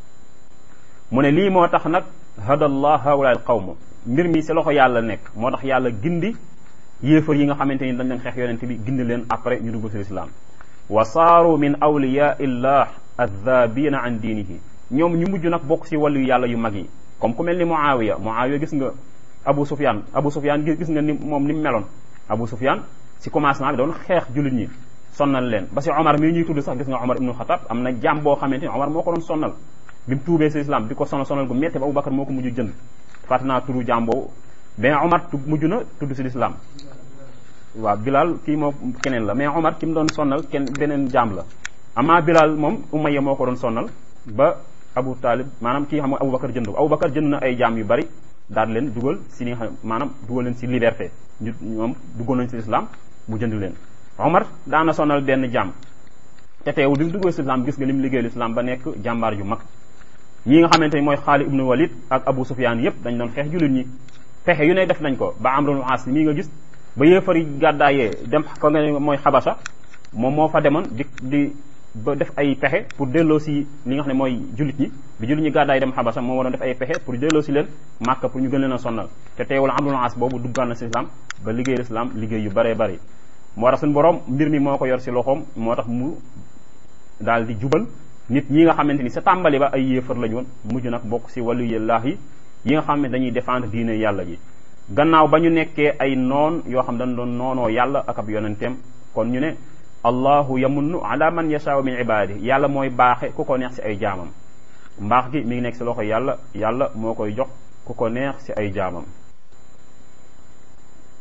mu ne lii moo tax nag hadallah haula al qawm mbir mi si loxo yàlla nekk moo tax yàlla gindi yéefar yi nga xamante ni dañ leen xeex yonente bi gindi leen après ñu dugg si lislaam wa saaru min awliya illah adhabina an diinihi ñoom ñu mujj nag bokk si wàllu yàlla yu mag yi comme ku mel ni Muawiya Muawiya gis nga Abu Sufyan Abu Sufyan gis nga ni moom ni mu meloon Abu Sufyan si commencement bi doon xeex jullit ñi sonnal leen ba si Omar mii ñuy tudd sax gis nga Omar ibnu Xatab am na jaam boo xamante ni Omar moo ko doon sonnal bi mu tuubee si islam di ko sonal sonal gu métti ba Abubakar moo ko mujj jënd fàtte naa turu jaam boobu ben Omar mujj na tudd si lislaam waaw Bilal kii moo keneen la mais Omar ki mu doon sonnal kenn beneen jaam la amaa Bilal moom Umayya moo ko doon sonnal ba Abu Talib maanaam kii xam nga Abubakar jënd ko Abubakar jënd na ay jaam yu bari daal leen dugal si li nga xam maanaam dugal leen si liberté ñu ñoom duggoon nañ si islam mu jënd leen Omar daana sonal benn jaam te teewul bi mu duggee si islam gis nga li mu liggéey islam ba nekk jàmbaar yu mag ñi nga xamante ni mooy Xaalid ibnu Walid ak Abu Sufyaan yëpp dañ doon xeex jullit ñi fexe yu ne def nañ ko ba Amrul Aas mii nga gis ba yéefar yi gàddaayee dem fa nga ne mooy Xabasa moom moo fa demoon di di ba def ay pexe pour delloo si li nga xam ne mooy jullit ñi bi jullit ñi gàddaay dem Xabasa moo waroon def ay pexe pour delloo si leen Màkka pour ñu gën leen a sonnal te teewul Amrul Aas boobu duggaan na si islam ba liggéey l'islam liggéey yu bëree bëri moo tax suñu borom mbir mi moo ko yor si loxoom moo tax mu daal di jubal nit ñi nga xamante ni sa tàmbali ba ay yéefar lañu woon mujj nag bokk si wàllu yàllaax yi yi nga xam ne dañuy défendre diine yàlla ji gannaaw ba ñu nekkee ay noon yoo xam dañ doon noonoo yàlla ak ab yonenteem kon ñu ne allahu yamunnu ala man yashaau min ibadi yàlla mooy baaxe ku ko neex si ay jaamam mbaax gi mi ngi nekk si loxo yàlla yàlla moo koy jox ku ko neex si ay jaamam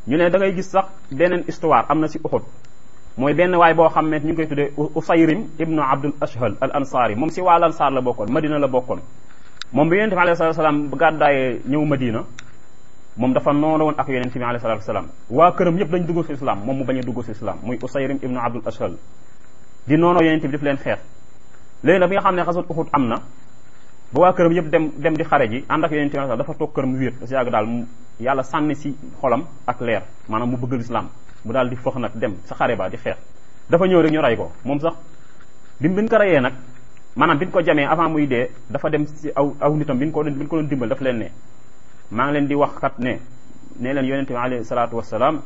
ñu ne da ngay gis sax beneen histoire am na si Uhud mooy benn waay boo xam ne ñu ngi koy tuddee Usayrim ibnu Abdul Ashhal al Ansari moom si waa Ansaar la bokkoon Madina la bokkoon moom bi yonente bi alayhi salaam gàddaayee ñëw Madina moom dafa noonu woon ak yonente bi alayhi salaatu salaam waa këram yëpp dañ dugg si islam moom mu bañ a dugg si islam muy Usayrim ibnu Abdul Ashhal di noonu yonente bi daf leen xeex léegi nag bi nga xam ne xasut Uhud am na ba waa këram yëpp dem dem di xare ji ànd ak yonente bi dafa toog këram wéet si yàgg daal mu yàlla sànni si xolam ak leer maanaam mu bëgg lislaam mu daal di fox nag dem sa xare ba di xeex dafa ñëw rek ñu rey ko moom sax bi bi ñu ko reyee nag maanaam bi ñu ko jamee avant muy dee dafa dem si aw aw nitam bi ñu ko doon bi ñu ko doon dimbal dafa leen ne maa ngi leen di wax kat ne ne leen yonente bi alayhi salaatu wasalaam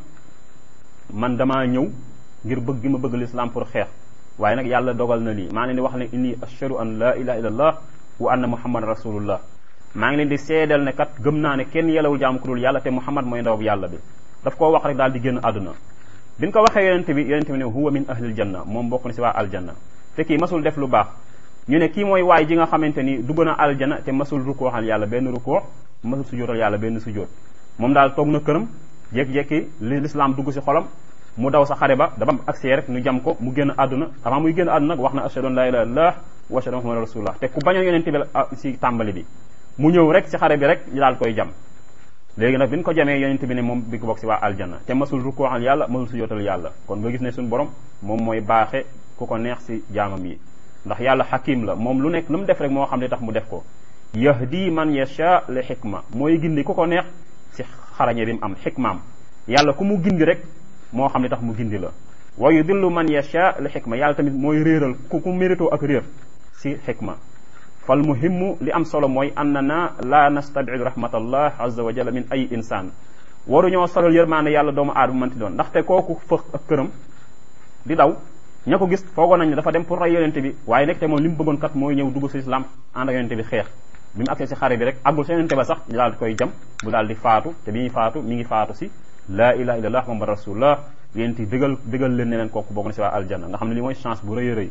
man damaa ñëw ngir bëgg gi ma bëgg lislaam pour xeex waaye nag yàlla dogal na lii maa ngi leen di wax ne inni ashhadu an la ilaha illallah wa anna muhammadan rasulullah maa ngi leen di seedal ne kat gëm naa ne kenn yelawul jaamu ku dul yàlla te muhammad mooy ndaw yàlla bi daf koo wax rek daal di génn àdduna bi ñu ko waxee yonente bi yonente bi ne huwa min ahlil janna moom bokk na si waa aljanna te kii masul def lu baax ñu ne kii mooy waay ji nga xamante ni dugg na aljanna te masul rukkooxal yàlla benn rukkoo masul sujootal yàlla benn sujoot moom daal toog na këram jékki-jékki li l'islam dugg si xolam mu daw sa xare ba dafa am accès rek ñu jam ko mu génn àdduna avant muy génn àdduna nag wax na ashhadu an la ilaha illallah wa ashhadu anna muhammadan rasulullah te ku bañoon yonente bi si tàmbali bi mu ñëw rek si xare bi rek ñu daal koy jam léegi nag bi ñu ko jamee yonente bi ne moom bi ko bokk si waa aljanna te masul rukkooxal yàlla masul sujootal yàlla kon nga gis ne suñu borom moom mooy baaxe ku ko neex si jaamam yi ndax yàlla xakim la moom lu nekk lu mu def rek moo xam ne tax mu def ko yahdi man yasha li xikma mooy gindi ku ko neex si xarañe bi mu am xikmaam yàlla ku mu gindi rek moo xam ne tax mu gindi la wa yudillu man yasha li xikma yàlla tamit mooy réeral ku ku mérito ak réer si xikma fal muhimmu li am solo mooy annana la nastabidu rahmatallah azza wa jalla min ay insaan waruñoo solal yërmaande yàlla doomu aadama mënti doon ndaxte kooku fëx ak këram di daw ña ko gis foogoon nañ ne dafa dem pour rey yonente bi waaye nekk te moom li mu bëggoon kat mooy ñëw dugg si islam ànd ak yonente bi xeex bi mu agsee si xare bi rek àggul si yonente ba sax ñu daal di koy jam bu daal di faatu te bi ñuy faatu mi ngi faatu si laa ilaha illallah muhammad rasulullah yéen ti dëgal dëgal leen ne leen kooku bokk na si waa aljanna nga xam ne li mooy chance bu rëy a rëy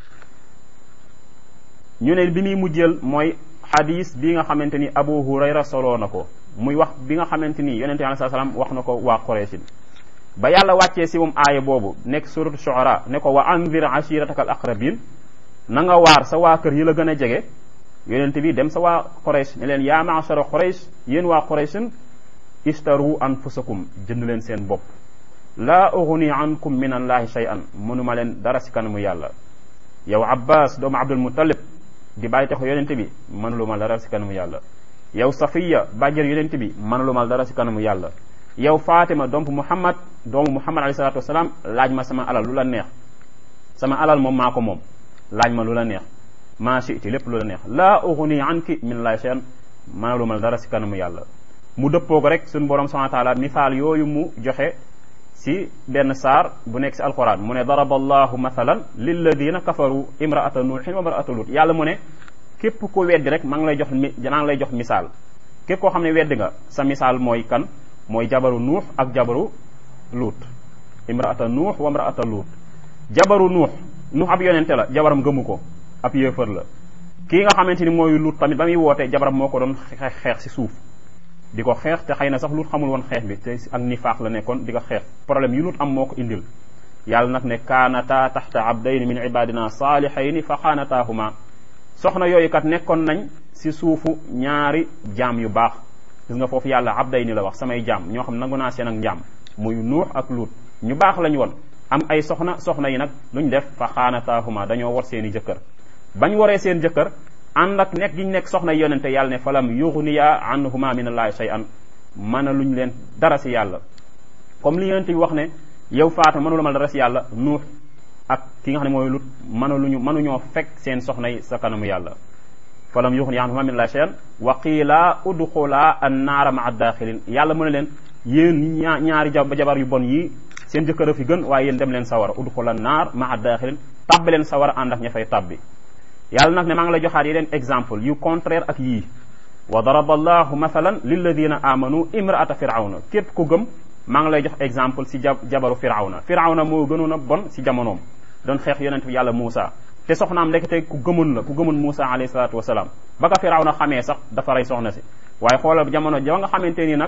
ñu ne bi muy mujjeel mooy xadis bi nga xamante ni abu hurayra soloo na ko muy wax bi nga xamante ni yonente bi alayhi salaam wax na ko waa Quraysh ba yàlla wàccee si moom aaya boobu nekk suratu shuara ne ko wa anzir ashirataka al aqrabin na nga waar sa waa kër yi la gën a jege yonente bi dem sa waa Quraysh ne leen yaa maachara Quraysh yéen waa Qurayshin ishtaru anfusakum jënd leen seen bopp laa ughni ankum min allahi shay'an mënuma leen dara si kanamu yàlla yow abbas doomu abdul muttalib di bàyyi taxu yonente bi mënuluma dara si kanamu yàlla yow safiya bàjjër yonente bi mënuluma dara si kanamu yàlla yow fatima doomu muhammad doomu muhammad alayhi salatu wasalaam laaj ma sama alal lu la neex sama alal moom maa ko moom laaj ma lu la neex maa shiti lépp lu la neex laa ughni anki min allahi shay'an mënuluma dara si kanamu yàlla mu dëppoo ko rek suñu borom subhanahu wa taala misaal yooyu mu joxe si benn saar bu nekk si alquran mu ne daraba allahu mathalan lilladina kafaru imraata nuuhin wa imraata lut yàlla mu ne képp ko weddi rek maa ngi lay jox mi maa ngi lay jox misaal képp koo xam ne weddi nga sa misaal mooy kan mooy jabaru nuux ak jabaru luut imraata nuux wa imraata luut jabaru nuux nuux ab yonente la jabaram gëmu ko ab yéefar la kii nga xamante ni mooy luut tamit ba muy woote jabaram moo ko doon xeex si suuf di ko xeex te xëy na sax lut xamul woon xeex bi te ak nifaax la nekkoon di ko xeex problème yu lut am moo ko indil yàlla nag ne kaanata taxta abdayni min ibadina saalihayni fa xaanataahuma soxna yooyu kat nekkoon nañ si suufu ñaari jaam yu baax gis nga foofu yàlla abdayni la wax samay jaam ñoo xam nangu naa seen ak njaam muy nuux ak luut ñu baax lañ woon am ay soxna soxna yi nag luñ def fa xaanataahuma dañoo war seen i jëkkër bañ waree seen jëkkër ànd ak nekk gi ñu nekk soxna yonente yàlla ne falam yughniya anhuma min allahi shay'an mën a luñ leen dara si yàlla comme li yonente bi wax ne yow faata mënu la mal dara si yàlla nuux ak ki nga xam ne mooy lut mëna luñu mënuñoo fekk seen soxna yi sa kanamu yàlla falam yughniya anhuma min allahi shay'an wa qiila udxula annaara maa daaxilin yàlla mu ne leen yéen ñaa ñaari jabar yu bon yii seen jëkkër a fi gën waaye yéen dem leen sawara udxula naar maa daaxilin tabbi leen sawara ànd ak ña fay tabbi yàlla nag ne maa ngi lay joxaat yeneen exemple yu contraire ak yii wa daraba allahu mathalan lilladina amanu imraata firawna képp ku gëm maa ngi lay jox exemple si jabaru firawna firawna moo gënoon a bon si jamonoom doon xeex yonent bi yàlla Muusa te soxnaam ndekete ku gëmoon la ku gëmoon Muusa alayhi salaatu wasalaam ba ka firawna xamee sax dafa rey soxna si waaye xoolal jamono ja nga xamante ni nag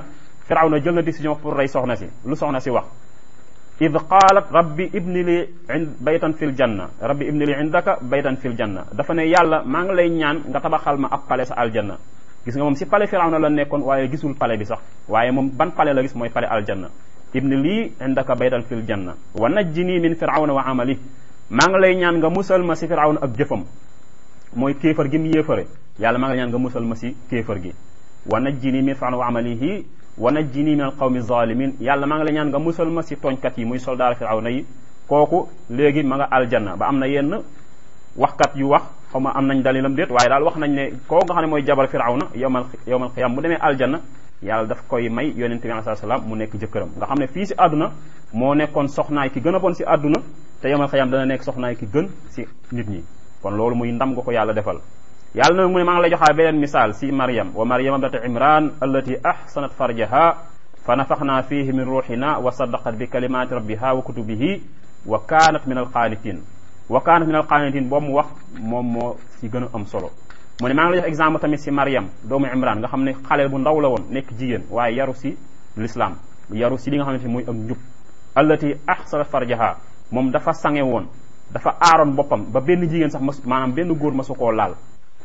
firawna jël na décision pour rey soxna si lu soxna si wax id qaalat rabbi ibni li baytan fil janna rabbi ibni li indaka baytan fil janna dafa ne yàlla maa ngi lay ñaan nga tabaxal ma ab pale sa aljanna gis nga moom si pale firawna la nekkoon waaye gisul pale bi sax waaye moom ban pale la gis mooy pale aljanna ibni lii indaka baytan fil janna wa najjini min firawna wa amali maa ngi lay ñaan nga musal ma si firawna ak jëfam mooy kéefar gi mu yéefare yàlla maa ngi lay ñaan nga musal ma si kéefar gi wa najjini min firawna wa amalihi wa najjini min alqawmi zalimin yàlla maa ngi lay ñaan nga musal ma si tooñkat yi muy soldaar firawna yi kooku léegi ma nga aljanna ba am na yenn waxkat yu wax xaw ma am nañ dalilam déet waaye daal wax nañ ne koo nga xam ne mooy jabar firawna yowmal yowmal qiyam mu demee aljanna yàlla daf koy may yonente bi alayhi salaam mu nekk jëkkëram nga xam ne fii si àdduna moo nekkoon soxnaay ki gën a bon si àdduna te yowmal qiyam dana nekk soxnaay ki gën si nit ñi kon loolu muy ndam nga ko yàlla defal yàlla nag mu ne maa ngi lay joxaa beneen misaal si Maryam wa Maryam ibnata Imran allati ahsanat farjaha fa nafaxna fihi min ruuxina wa saddaqat bi kalimati rabbiha wa kutubihi wa kaanat min alqaanitin wa kaanat min alqaanitin boobu mu wax moom moo si gën a am solo mu ne maa ngi lay jox exemple tamit si Maryam doomu Imran nga xam ne xale bu ndaw la woon nekk jigéen waaye yaru si l'islam yaru si li nga xamante ni mooy ak njub allati ahsanat farjaha moom dafa sange woon dafa aaroon boppam ba benn jigéen sax mas maanaam benn góor masu koo laal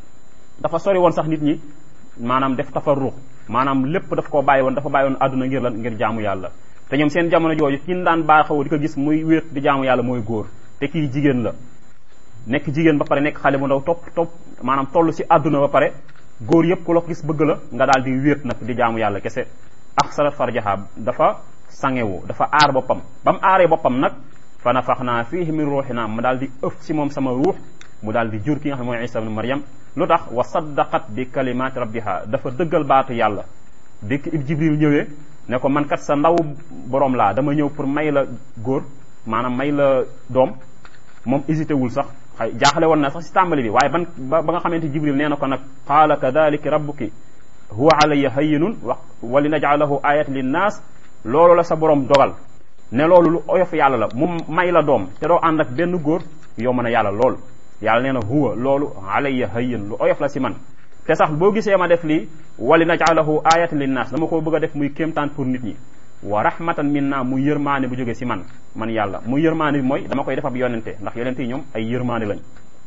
dafa sori woon sax nit ñi maanaam def tafarruq maanaam lépp daf koo bàyyi woon dafa bàyyi woon àdduna ngir lan ngir jaamu yàlla te ñoom seen jamono jooju kin daan baaxaw di ko gis muy wéet di jaamu yàlla mooy góor te kii jigéen la nekk jigéen ba pare nekk xale bu ndaw topp topp maanaam toll si àdduna ba pare góor yëpp ku la ko gis bëgg la nga daal di wéet nag di jaamu yàlla kese ak salat farjaha dafa sangewu dafa aar boppam ba mu aaree boppam nag fa nafaxnaa fiihi min ruuxina ma daal di ëf si moom sama ruux mu daal di jur ki nga xam ne mooy isa ibn maryam lu tax wa saddaqat bi kalimaati rabbiha dafa dëggal baatu yàlla dikk ib jibril ñëwee ne ko man kat sa ndaw borom laa dama ñëw pour may la góor maanaam may la doom moom hésité wul sax xay jaaxle woon na sax si tàmbali bi waaye ban ba nga xamante jibril nee na ko nag qaala kadalika rabbuki huwa alayya hayyinun wa wa li najcalahu ayatan linnaas loolu la sa borom dogal ne loolu lu oyof yàlla la mu may la doom te doo ànd ak benn góor yow mën a yàlla lool yàlla nee na huwa loolu alayya hayyin lu oyof la si man te sax boo gisee ma def lii wali najcalahu ayatan linnaas dama ko bëgg a def muy kéemtaan pour nit ñi wa rahmatan minna muy yërmaane bu jógee si man man yàlla muy yërmaane bi mooy dama koy def ab yonente ndax yonente yi ñoom ay yërmaane lañ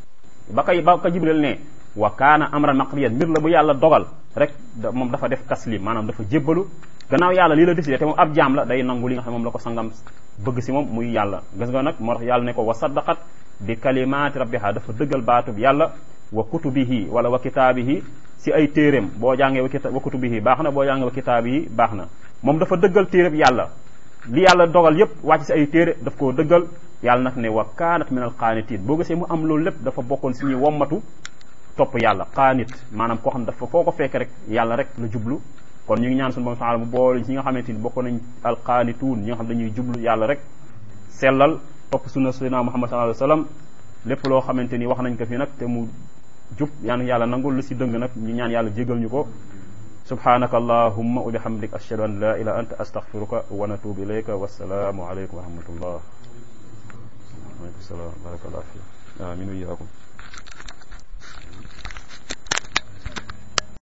ba kay ba ko jibril ne wa kaana amran maqdiyan mbir la bu yàlla dogal rek moom dafa def taslim maanaam dafa jébbalu gannaaw yàlla lii la décidé te moom ab jaam la day nangu li nga xam moom la ko sangam bëgg si moom muy yàlla gis nga nag moo tax yàlla ne ko wa saddaqat bi kalimaati rabbiha dafa dëggal baatub yàlla wa kutubihi wala wa kitaabihi si ay téeréem boo jàngee wa kutubihi baax na boo jàngee wa kitaabihi baax na moom dafa dëggal téeréb yàlla li yàlla dogal yépp wàcc si ay téere daf koo dëggal yàlla nag ne wa kaanat min al qaanitiin boo gisee mu am loolu lépp dafa bokkoon si ñuy wommatu topp yàlla qaanit maanaam koo xam dafa foo ko fekk rek yàlla rek la jublu kon ñu ngi ñaan suñu borom taala mu boole ñi nga xamante ni bokk nañ al qaanituun ñi nga xam dañuy jublu yàlla rek sellal topp sunna sayyidina muhammad sallallahu alayhi wa sallam lépp loo xamante ni wax nañ ko fi nag te mu jub yaan yàlla nangul lu si dëng nag ñu ñaan yàlla jégal ñu ko subhanaka allahumma wa bihamdik ashhadu an la ilaha anta astaghfiruka wa natubu ilayka wassalaamu alaykum wa rahmatullah waaleykum salaam barakallahu fi amin wa iyaakum